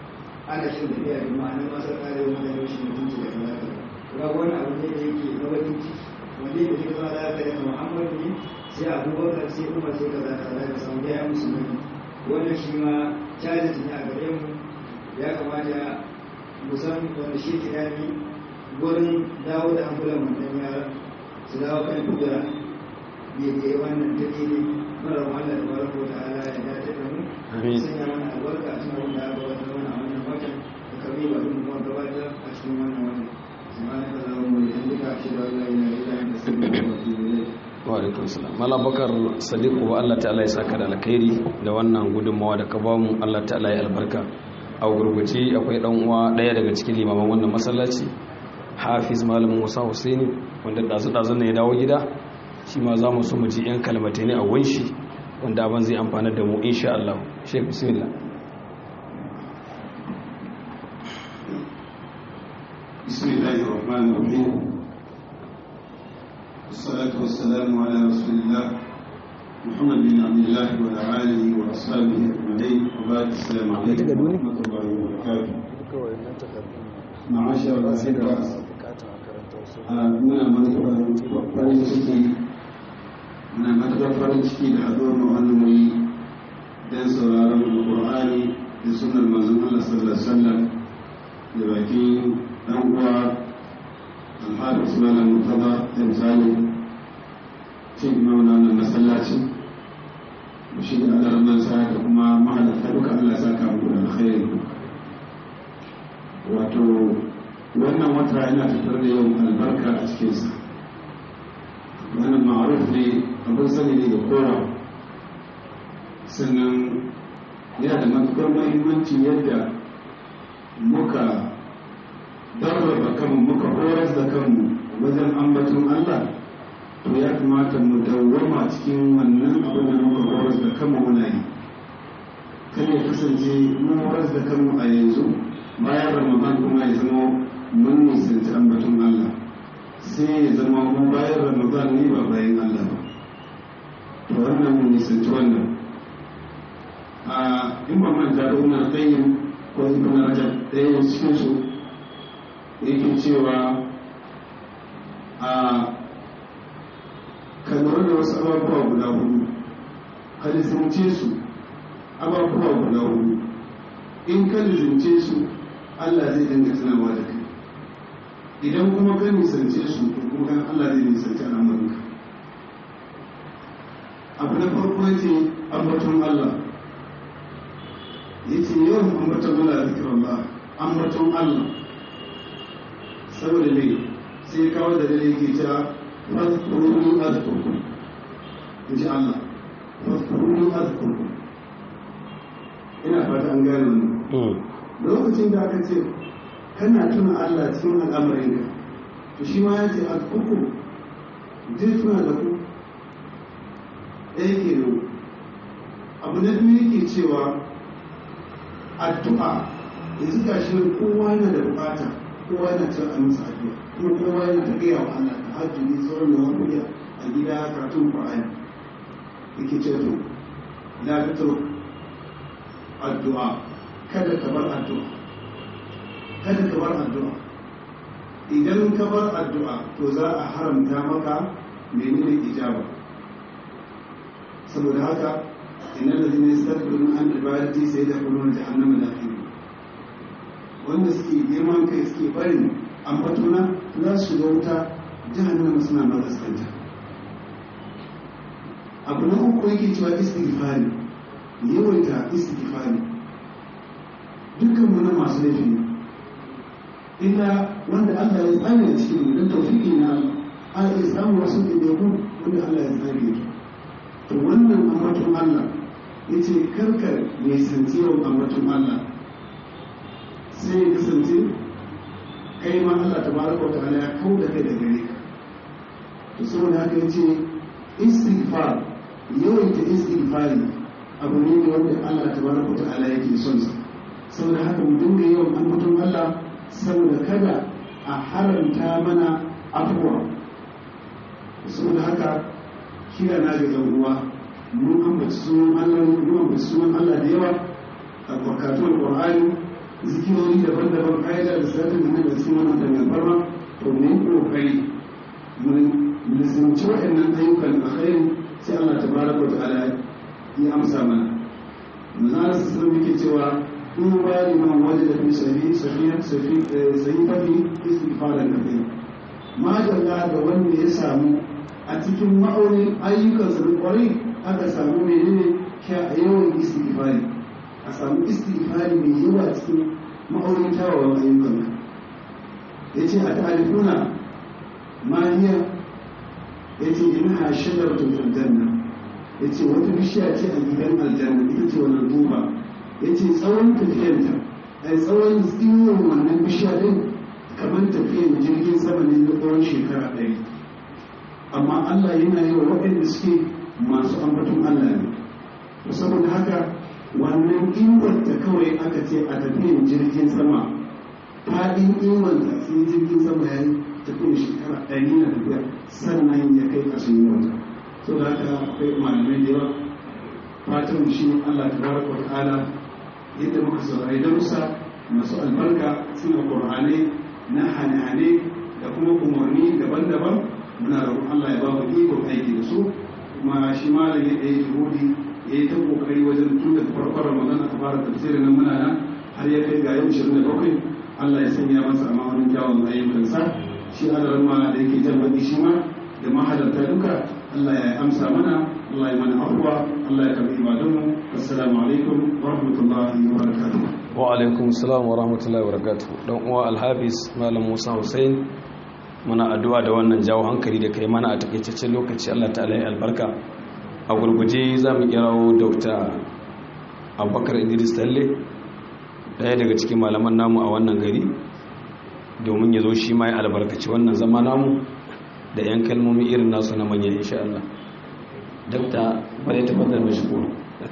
ana shin tafiya da ma'anar masu kare wani da rashin mutunci da kaza kaza ga wani abu ne da yake na bakin ciki wanda yake cikin zama da aka yi muhammadu ne sai abubakar sai umar sai kaza kaza da samu ya musulmi wannan shi ma challenge ne a gare mu ya kamata mu san wanda shi ke dami gurin dawo da hankulan wannan yara su dawo kan kudura daidai wannan take ne mara wahala da barko da ala ya dace da mu sanya mana albarka a cikin wanda aka wata wani a wannan watan da kabi ba duk kuma gabatar a cikin wannan watan سبحانك اللهم وبحمدك اشهد ان لا اله الا انت استغفرك واتوب اليك wa alaikum salam malam bakar sadiku wa Allah ta'ala ya saka da alkhairi da wannan gudunmawa da ka ba mu Allah ta'ala ya albarka a gurguje akwai dan uwa daya daga cikin limaman wannan masallaci hafiz malam Musa Husaini wanda dazu dazu ne ya dawo gida shi ma za mu so mu ji yan kalmatai ne a wanshi wanda abin zai amfana da mu insha Allah shek bismillah بسم الله الرحمن الرحيم والصلاة والسلام على رسول الله محمد بن عبد الله وعلى آله وأصحابه أجمعين وبعد السلام عليكم ورحمة الله وبركاته معاشر الأحبة muna matuƙar farin ciki muna matuƙar farin ciki da haɗuwar mu wannan wuri don sauraron Alƙur'ani da sunan manzon Allah sallallahu alaihi wasallam da bakin dan uwa alharis malam mutaba da misali cin mauna na masallaci da shi da alarman sa da kuma mahalarta duka Allah sa ka mu da alkhairi wato wannan wata yana fitar da yawan albarka a cikinsa wannan ma'aruf ne abin sani ne da kowa sannan yana da matukar muhimmanci yadda muka darraba kanmu muka horar da kanmu wajen ambaton Allah to ya kamata mu dawwama cikin wannan abin da muka horar da kanmu muna yi kan ya kasance mun horar da kanmu a yanzu bayan ramadan kuma ya zama mun nisanci ambaton Allah sai ya zama mu bayan ramadan ne ba bayan Allah ba to wannan mun nisanci wannan a in ba manta da wannan qayyim ko ibn rajab ɗaya cikin su yake cewa a ka lura da wasu abubuwa guda hudu ka lisance su abubuwa guda hudu in ka lizince su Allah zai dinga tunawa da kai idan kuma ka nisance su to kuma kan Allah zai nisanci al'amuranka abu na farko ya ce ambaton Allah ya ce yawan ambaton Allah zikirar Allah ambaton Allah saboda mai sai kawo da dare ke cewa fadkuruni azkurkum in ji Allah fadkuruni azkurkum ina fata an gane wannan lokacin da aka ce kana tuna Allah cikin al'amarinka to shi ma ya ce azkurkum zai tuna da ku ɗaya ke nan abu na biyu yake cewa addu'a yanzu ga shi kowa yana da bukata kowa yana cin a masa addu'a kuma kowa yana ta gaya wa Allah ta hajjuni sauran da wani a gida karatun Qur'ani yake ce to la tatru addu'a kada ka bar addu'a kada ka bar addu'a idan ka bar addu'a to za a haramta maka menene ijaba saboda haka innal ladina yastakbiruna an ibadati sayadkhuluna jahannama dakhilin wanda suke girman kai suke barin ambatona za su shiga wuta jahannama suna magaskanta abu na uku yake cewa istighfari yawaita istighfari dukkan mu na masu laifi ne illa wanda Allah ya tsare a cikin mu don tawfiki na Allah a iya samu wasu ɗaiɗaiku wanda Allah ya tsare su to wannan ambaton Allah ya ce karkar mai santiyawan ambaton Allah sai ya kasance kai ma Allah ta baraka wa ta'ala ya kau da kai da gare ka to saboda haka ya ce istighfar yawaita istighfari abu ne wanda Allah ta baraka wa ta'ala yake son sa saboda haka mu dinga yawan ambaton Allah saboda kada a haramta mana afuwa saboda haka kira na ga yan uwa mun ambaci sunan Allah mun ambaci sunan Allah da yawa a barkatun Qur'ani zikirori daban-daban ƙa'ida da satin da daga cikin wannan dangantarwa to ne kokari mun lissanci waɗannan ayyukan alkhairi sai Allah tabaraka wa ta'ala ya amsa mana manzara su sun yake cewa in ba liman waje da fi sahi sahihan sahi fafi istighfaran kafin ma dalla da wanda ya samu a cikin ma'aunin ayyukansa da kwarai aka samu menene yawan istighfari a samu istighfari mai yawa cikin ma'aunin kyawawan ayyukan ya ce a ta'alifuna maniya ya ce ina ha shagar tutun janna ya ce wata bishiya ce a gidan aljanna ita ce wannan duba ya ce tsawon tafiyanta a tsawon tsiwon wannan bishiya din kamar tafiyan jirgin sama ne na tsawon shekara ɗari amma allah yana yi wa waɗanda suke masu ambaton allah ne saboda haka wannan inganta kawai aka ce a tafiyan jirgin sama faɗin inganta sai jirgin sama ya yi tafiyan shekara ɗari na tafiya sannan ya kai ƙarshen yawata so da haka akwai malamai da yawa fatan shi allah ta baraka wa ta'ala yadda muka saurari darussa masu albarka suna ƙur'anai na hane-hane da kuma umarni daban-daban muna roƙon allah ya ba mu ikon aiki da su kuma shi malam ya ɗaya juhudi ya yi ta kokari wajen tun da farkon ramadan aka fara tafsirin nan muna nan har ya kai ga yau 27 Allah ya sanya masa a ma'aunin kyawun ayyukansa shi adaran ma da yake jan baki shi ma da mahalarta duka Allah ya amsa mana Allah ya mana afuwa Allah ya karbi ibadunmu assalamu alaikum wa rahmatullahi wa barakatuh wa alaikum assalam wa rahmatullahi wa barakatuh dan uwa alhabis malam Musa Hussein muna addu'a da wannan jawo hankali da kai mana a takaitaccen lokaci Allah ta'ala ya albarka a gurguje za mu kirawo dr abubakar idris talle daya daga cikin malaman namu a wannan gari domin ya zo shi ma ya albarkaci wannan zama namu da 'yan kalmomi irin nasu na manya insha Allah dr bane tabbatar da shigo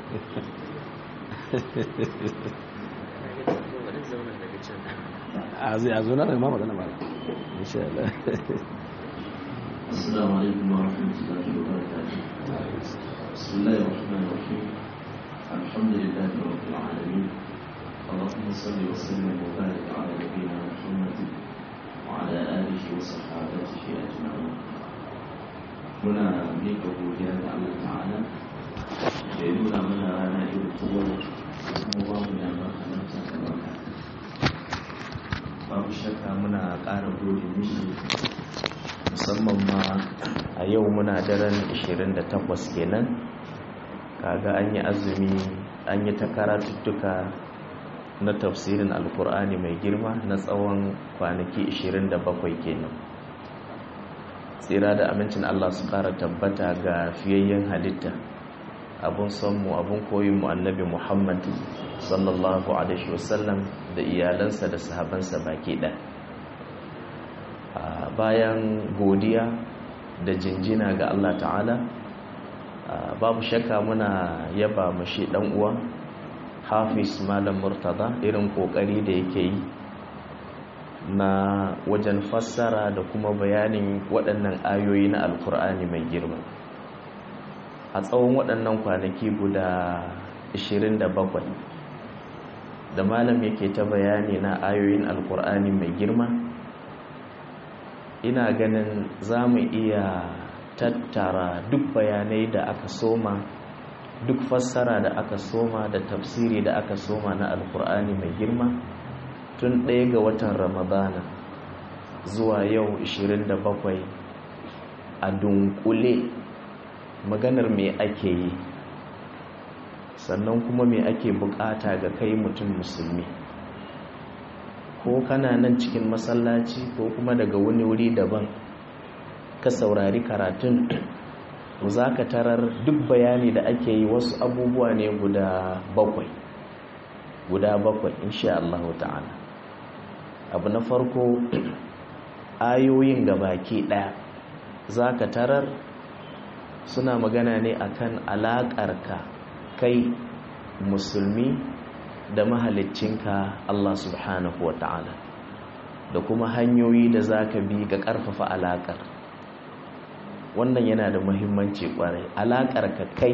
a zai a zo na da ma magana ba insha Allah السلام عليكم ورحمة الله وبركاته بسم الله الرحمن الرحيم الحمد لله رب العالمين اللهم صل وسلم وبارك على نبينا محمد وعلى آله وصحابته أجمعين هنا ميك godiya ga Allah ta'ala da ya nuna mana rana irin tuwar kuma ba mu da makamanta muna ƙara gode mishi musamman ma a yau muna daren 28 kenan kaga an yi azumi an yi ta karatuttuka na tafsirin alkur'ani mai girma na tsawon kwanaki 27 kenan tsira da amincin allah su ƙara tabbata ga fiyayyen halitta abun sonmu abun koyinmu annabi muhammad sallallahu alaihi wasallam da iyalansa da sahabansa baki ɗaya bayan godiya da jinjina ga Allah ta'ala babu shakka muna yaba mashi dan uwa hafiz malam murtada irin kokari da yake yi na wajen fassara da kuma bayanin waɗannan ayoyi na alkur'ani mai girma a tsawon waɗannan kwanaki guda 27 da malam yake ta bayani na ayoyin alkur'ani mai girma ina ganin za mu iya tattara duk bayanai da aka soma duk fassara da aka soma da tafsiri da aka soma na alkur'ani mai girma tun ɗaya ga watan ramadana zuwa yau 27 a dunkule maganar me ake yi sannan kuma me ake bukata ga kai mutum musulmi ko kana nan cikin masallaci ko kuma daga wani wuri daban ka saurari karatun za ka tarar duk bayani da ake yi wasu abubuwa ne guda bakwai guda bakwai insha Allah ta'ala abu na farko ayoyin gabaki daya za ka tarar suna magana ne akan alaƙarka kai musulmi da mahaliccinka Allah subhanahu wa ta'ala da kuma hanyoyi da za ka bi ga ƙarfafa alaƙar wannan yana da muhimmanci ƙwarai alaƙar ka kai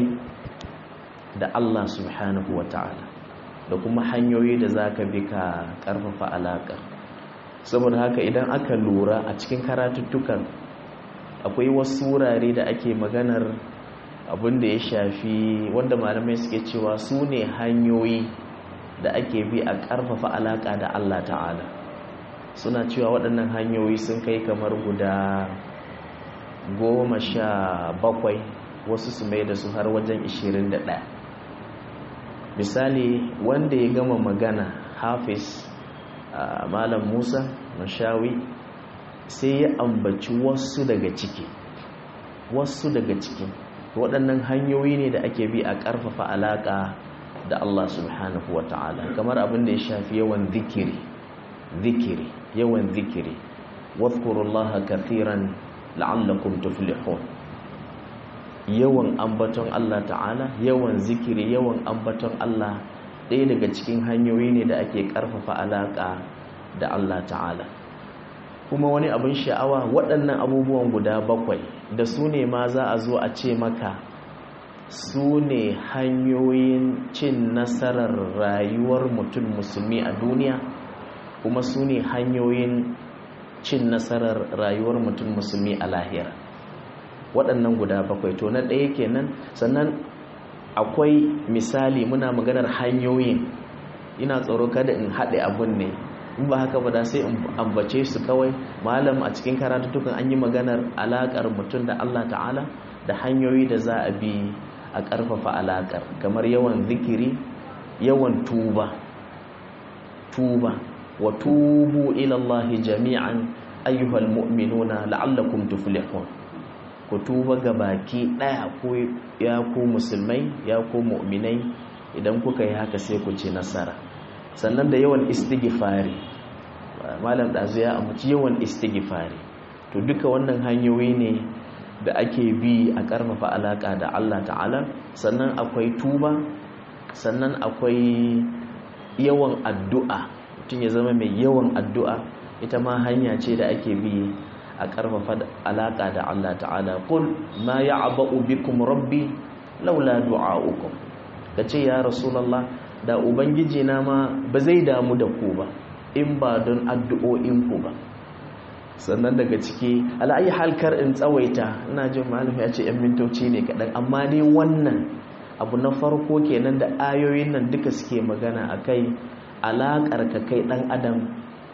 da Allah subhanahu wa ta'ala da kuma hanyoyi da za ka bi ka ƙarfafa alaƙar saboda haka idan aka lura a cikin karatuttukan akwai wasu wurare da ake maganar abin da ya shafi wanda malamai suke cewa su ne hanyoyi da ake bi a ƙarfafa alaƙa da Allah ta'ala suna cewa waɗannan hanyoyi sun kai kamar guda goma sha bakwai wasu su mai da su har wajen ishirin da ɗaya misali wanda ya gama magana hafiz malam musa mashawi sai ya ambaci wasu daga ciki wasu daga ciki waɗannan hanyoyi ne da ake bi a ƙarfafa alaƙa da Allah subhanahu wa ta'ala kamar abin da ya shafi yawan zikiri zikiri yawan zikiri wadhkurullaha kathiran la'allakum tuflihun yawan ambaton Allah ta'ala yawan zikiri yawan ambaton Allah ɗaya daga cikin hanyoyi ne da ake ƙarfafa alaƙa da Allah ta'ala kuma wani abin sha'awa waɗannan abubuwan guda bakwai da su ne ma za a zo a ce maka su ne hanyoyin cin nasarar rayuwar mutum musulmi a duniya kuma su ne hanyoyin cin nasarar rayuwar mutum musulmi a lahira waɗannan guda bakwai to na ɗaya kenan sannan akwai misali muna maganar hanyoyin ina tsoro kada in haɗe abun ne in ba haka ba da sai in ambace su kawai malam a cikin karatuttukan an yi maganar alaƙar mutum da Allah ta'ala da hanyoyi da za a bi a ƙarfafa alaƙar kamar yawan zikiri yawan tuba tuba wa tubu ilallahi jami'an ayyuhal mu'minuna la'allakum tuflihun ku tuba ga baki ɗaya ko ya ku musulmai ya ku mu'minai idan kuka yi haka sai ku ci nasara sannan da yawan istighfari malam ɗazu ya amince yawan istighfari to duka wannan hanyoyi ne da ake bi a ƙarfafa alaƙa da Allah ta'ala sannan akwai tuba sannan akwai yawan addu'a mutum ya zama mai yawan addu'a ita ma hanya ce da ake bi a ƙarfafa alaƙa da Allah ta'ala kul ma ya'ba'u bikum rabbi laula du'a'ukum kace ya rasulullah da ubangiji na ma ba zai damu da ku ba in ba don addu'o'in ku ba sannan daga ciki ala'ayi halkar in tsawaita ina jin malami ya ce 'yan mintoci ne kaɗan amma ne wannan abu na farko kenan da ayoyin nan duka suke magana a kai alaƙar ka kai ɗan adam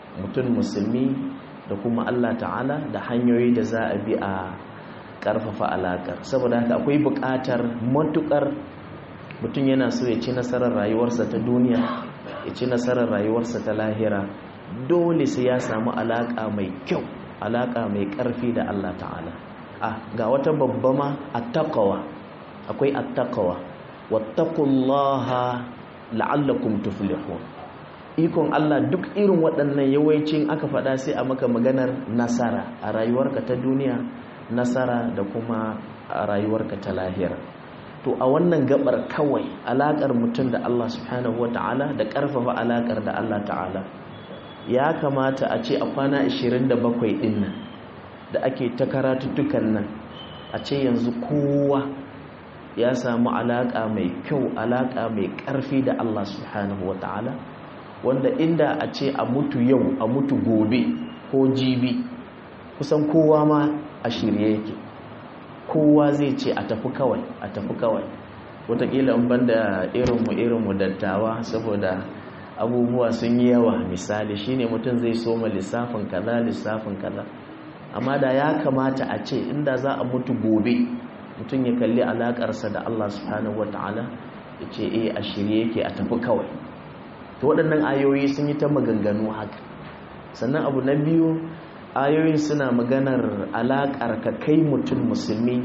mutum musulmi da kuma Allah ta'ala da hanyoyi da za a bi a ƙarfafa alaƙar saboda haka akwai buƙatar matuƙar mutum yana so ya ci nasarar rayuwarsa ta duniya ya ci nasarar rayuwarsa ta lahira dole sai ya samu alaƙa mai kyau alaƙa mai ƙarfi da Allah ta'ala ah ga wata babba ma attaqwa akwai attaqwa wattaqullaha la'allakum tuflihun ikon Allah duk irin waɗannan yawancin aka faɗa sai a maka maganar nasara a rayuwarka ta duniya nasara da kuma a rayuwarka ta lahira to a wannan gabar kawai alaƙar mutum da Allah subhanahu wata'ala da ƙarfafa alaƙar da Allah ta'ala ya kamata a ce a kwana 27 ɗin nan da ake ta karatuttukan nan a ce yanzu kowa ya samu alaƙa mai kyau alaƙa mai ƙarfi da Allah subhanahu wata'ala wanda inda a ce a mutu yau a mutu gobe ko jibi kusan kowa ma a shirye yake kowa zai ce a tafi kawai a tafi kawai wataƙila in banda irinmu irinmu dattawa saboda abubuwa sun yi yawa misali shine mutum zai soma lissafin kaza lissafin kaza amma da ya kamata a ce inda za a mutu gobe mutum ya kalli alaƙarsa da Allah subhanahu wata'ala ya ce eh a shirye yake a tafi kawai to waɗannan ayoyi sun yi ta maganganu haka sannan abu na biyu ayoyin suna maganar alaƙar ka kai mutum musulmi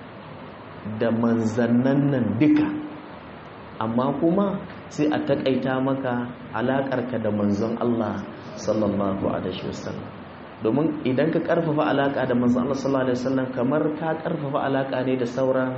da manzannan nan duka amma kuma sai a taƙaita maka alaƙar ka da manzon Allah sallallahu alaihi wasallam domin idan ka ƙarfafa alaƙa da manzon Allah sallallahu alaihi wasallam kamar ka ƙarfafa alaƙa ne da sauran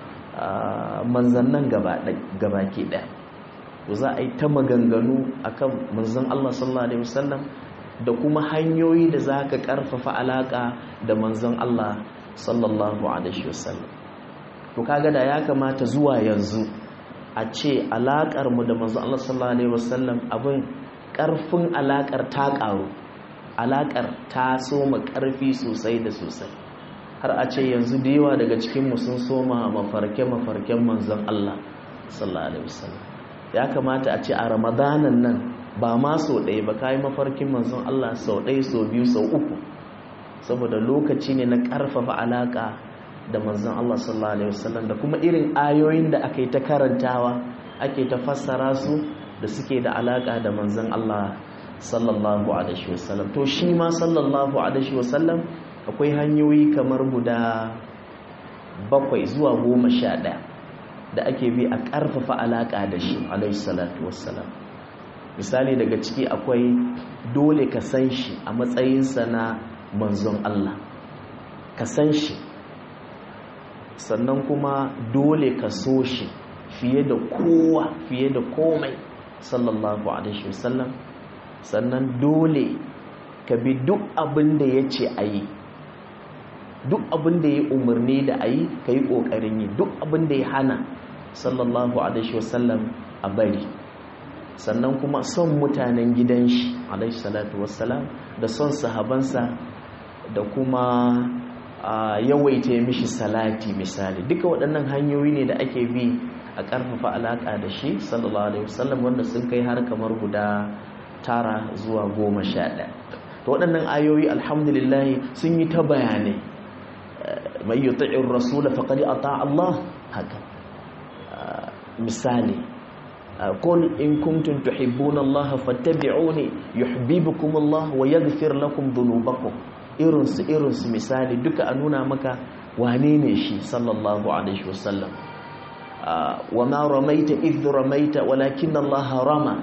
manzannan gaba ke ɗaya to za a yi ta maganganu akan manzon Allah sallallahu alaihi wasallam da kuma hanyoyi da za ka karfafa alaka da manzon Allah sallallahu alaihi wasallam to kaga da ya kamata zuwa yanzu a ce alakar mu da manzon Allah sallallahu alaihi wasallam abin karfin alakar ta karu alakar ta soma karfi sosai da sosai har a ce yanzu da yawa daga cikin mu sun soma mafarke mafarken manzon Allah sallallahu alaihi wasallam ya kamata a ce a ramadanan nan ba ma sau ɗaya ba kayi mafarkin manzon Allah sau ɗaya sau biyu sau uku saboda lokaci ne na ƙarfafa alaƙa da manzon Allah sallallahu alaihi wasallam da kuma irin ayoyin da aka yi ta karantawa ake ta fassara su da suke da alaƙa da manzon Allah sallallahu alaihi wasallam to shi ma sallallahu alaihi wasallam akwai hanyoyi kamar guda bakwai zuwa goma sha ɗaya da ake bi a ƙarfafa alaƙa da shi alaihi salatu wassalam misali daga ciki akwai dole ka san shi a matsayinsa na manzon Allah ka san shi sannan kuma dole ka so shi fiye da kowa fiye da komai sallallahu alaihi wasallam sannan dole ka bi duk abin da ya ce a yi duk abin da ya umarni da a yi ka yi ƙoƙarin yi duk abin da ya hana sallallahu alaihi wasallam a bari sannan kuma son mutanen gidan shi alaihi salatu wassalam da son sahabansa da kuma yawaita mishi salati misali duka waɗannan hanyoyi ne da ake bi a ƙarfafa alaƙa da shi sallallahu alaihi wasallam wanda sun kai har kamar guda tara zuwa goma sha ɗaya to waɗannan ayoyi alhamdulillah sun yi ta bayanai mai yuti'ir rasula faqad ata Allah haka misali قل إن كنتم تحبون الله فاتبعوني يحببكم الله ويغفر لكم ذنوبكم irinsu irinsu misali duka a nuna maka wane ne shi sallallahu alaihi wasallam wa ma ramaita idh ramaita walakin Allah rama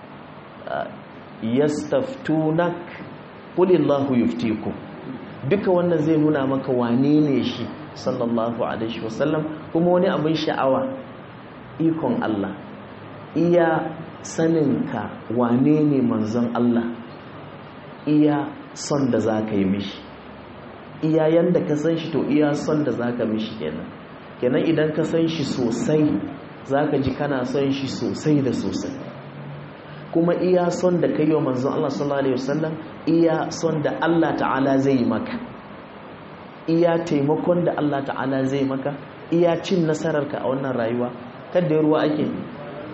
yastaftunak qul Allahu yuftikum duka wannan zai nuna maka wane ne shi sallallahu alaihi wasallam kuma wani abin sha'awa ikon Allah iya saninka wane ne manzon Allah iya son da za ka yi mishi iya yanda ka san shi to iya son da za ka mishi kenan kenan idan ka san shi sosai za ka ji kana son shi sosai da sosai kuma iya son da ka yi wa manzon Allah sallallahu Alaihi wasallam iya son da Allah ta'ala zai maka iya taimakon da Allah ta'ala zai maka iya cin nasararka a wannan rayuwa kadda ruwa ake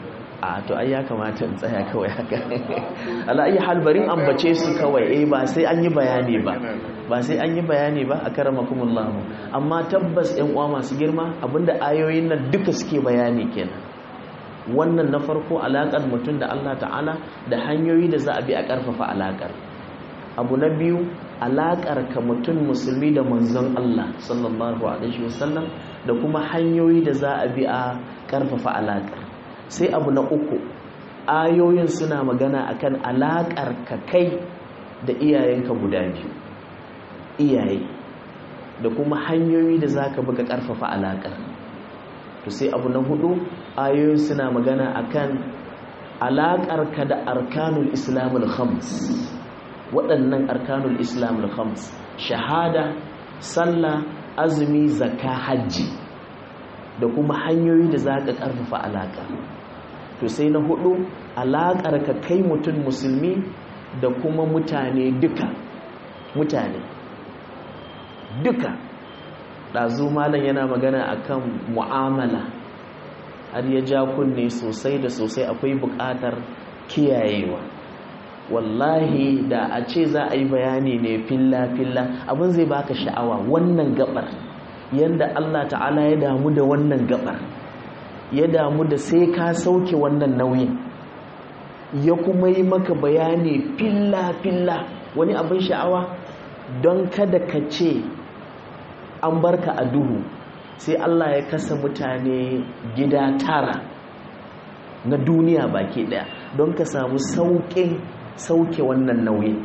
a to ai ya kamata in tsaya kawai haka ala ayi hal barin ambace su kawai eh ba sai an yi bayani ba ba sai an yi bayani ba a karamakumullah amma tabbas ɗan uwa masu girma abinda ayoyin nan duka suke bayani kenan wannan na farko alaƙar mutum da Allah ta'ala da hanyoyi da za a bi a ƙarfafa alaƙar abu na biyu alaƙar ka mutum musulmi da manzon Allah sallallahu alaihi wasallam da kuma hanyoyi da za a bi a ƙarfafa alaƙar sai abu na uku ayoyin suna magana akan alaƙar ka kai da iyayenka guda biyu iyaye da kuma hanyoyi da za ka bi ka ƙarfafa alaƙar to sai abu na hudu ayoyin suna magana akan alaƙarka da arkanul islamul khams waɗannan arkanul islamul khams shahada sallah azumi zakka hajji da kuma hanyoyi da za ka ƙarfafa alaƙa to sai na hudu alaƙarka kai mutum musulmi da kuma mutane duka mutane duka ɗazu malam yana magana akan mu'amala har ya ja kunne sosai da sosai akwai buƙatar kiyayewa wallahi da a ce za a yi bayani ne filla-filla abin zai baka sha'awa wannan gabar yadda Allah ta'ala ya damu da wannan gabar ya damu da sai ka sauke wannan nauyin ya kuma yi maka bayani filla-filla wani abin sha'awa don kada ka ce an barka a duhu sai Allah ya kasa mutane gida tara na duniya baki daya don ka samu sauƙin sauke wannan nauyi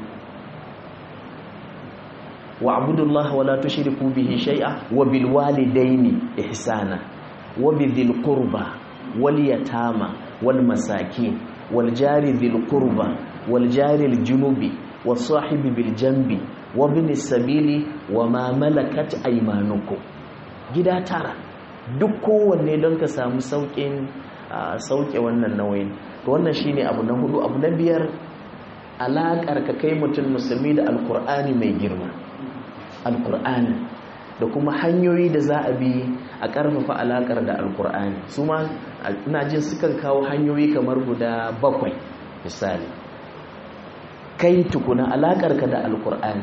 wa abudullahi wala tushriku bihi shay'a wa bil walidaini ihsana wa bidhil qurba wal yatama wal masakin wal jari dhil qurba wal jari al junubi was sahibi bil janbi wa bin sabili wa ma malakat aymanukum gida tara duk kowanne don ka samu sauƙin sauke wannan nauyin to wannan shine abu na hudu abu na biyar alaƙar ka kai mutum musulmi da alkur'ani mai girma alkur'ani da kuma hanyoyi da za a bi a ƙarfafa alaƙar da alkur'ani su ma ina jin sukan kawo hanyoyi kamar guda bakwai misali kai tukuna alaƙar ka da alkur'ani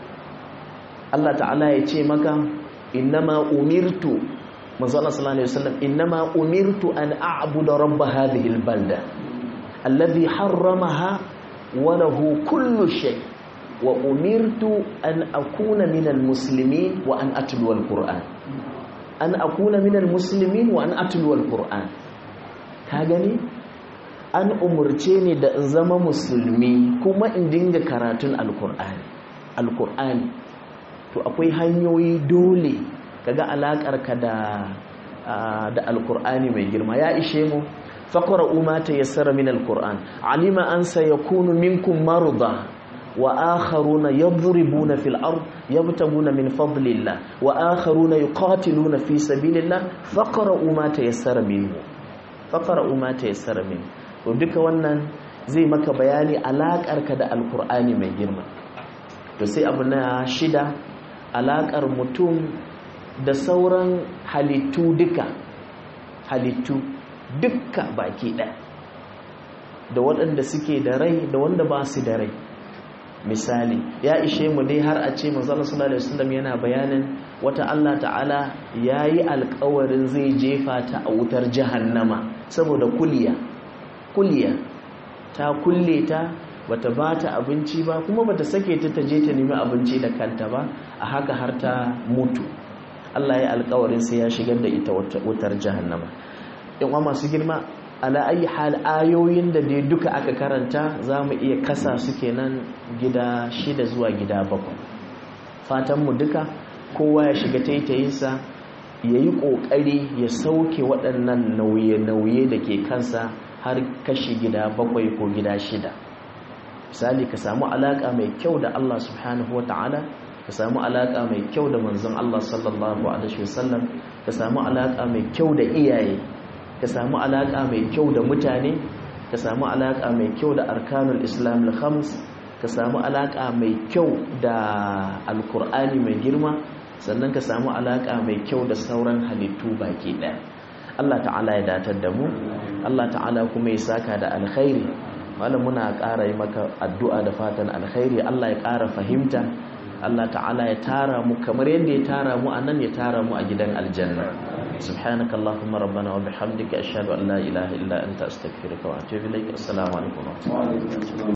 Allah ta'ala ya ce maka innama umirtu manzo Allah sallallahu alaihi wasallam innama umirtu an a'budu rabb hadhihi albalda alladhi harramaha wa lahu kullu shay wa umirtu an akuna minal muslimin wa an atlu alquran an akuna minal muslimin wa an atlu alquran ka gani an umurce ni da in zama musulmi kuma in dinga karatun alqur'ani alqur'ani to akwai hanyoyi dole kaga alakar ka da da alqur'ani mai girma ya ishe mu faqra'u ma tayassara min alqur'an alima an sayakunu minkum marda wa akharuna yadribuna fil ard yabtaguna min fadlillah wa akharuna yuqatiluna fi sabilillah faqra'u ma tayassara minhu faqra'u ma tayassara minhu to duka wannan zai maka bayani alakar ka da alqur'ani mai girma to sai abu na shida alakar mutum da sauran halittu duka halittu duka baki ɗaya da waɗanda suke da rai da wanda ba su da rai misali ya ishe mu dai har a ce manzala sallallahu alaihi wasallam yana bayanin wata Allah ta'ala yayi alƙawarin zai jefa ta a wutar jahannama saboda kuliya kuliya ta kulle ta bata bata abinci ba kuma bata sake ta taje ta nemi abinci da kanta ba a haka har ta mutu Allah ya alƙawarin sai ya shigar da ita wutar jahannama in wa masu girma ala ayi hal ayoyin da dai duka aka karanta za mu iya kasa su kenan gida shida zuwa gida bakwai fatanmu duka kowa ya shiga taitayinsa ya yi ƙoƙari ya sauke waɗannan nauye-nauye da ke kansa har kashi gida bakwai ko gida shida misali ka samu alaƙa mai kyau da Allah subhanahu wa ta'ala ka samu alaƙa mai kyau da manzon Allah sallallahu alaihi wasallam ka samu alaƙa mai kyau da iyaye ka samu alaƙa mai kyau da mutane ka samu alaƙa mai kyau da arkanul islam al-khams ka samu alaƙa mai kyau da alkur'ani mai girma sannan ka samu alaƙa mai kyau da sauran halittu baki ɗaya Allah ta'ala ya datar da mu Allah ta'ala kuma ya saka da alkhairi malam muna ƙara yi maka addu'a da fatan alkhairi Allah ya ƙara fahimta Allah ta'ala ya tara mu kamar yadda ya tara mu a nan ya tara mu a gidan aljanna subhanaka allahumma rabbana wa bihamdika ashhadu an la ilaha illa anta astaghfiruka wa atubu ilaik assalamu alaikum wa rahmatullahi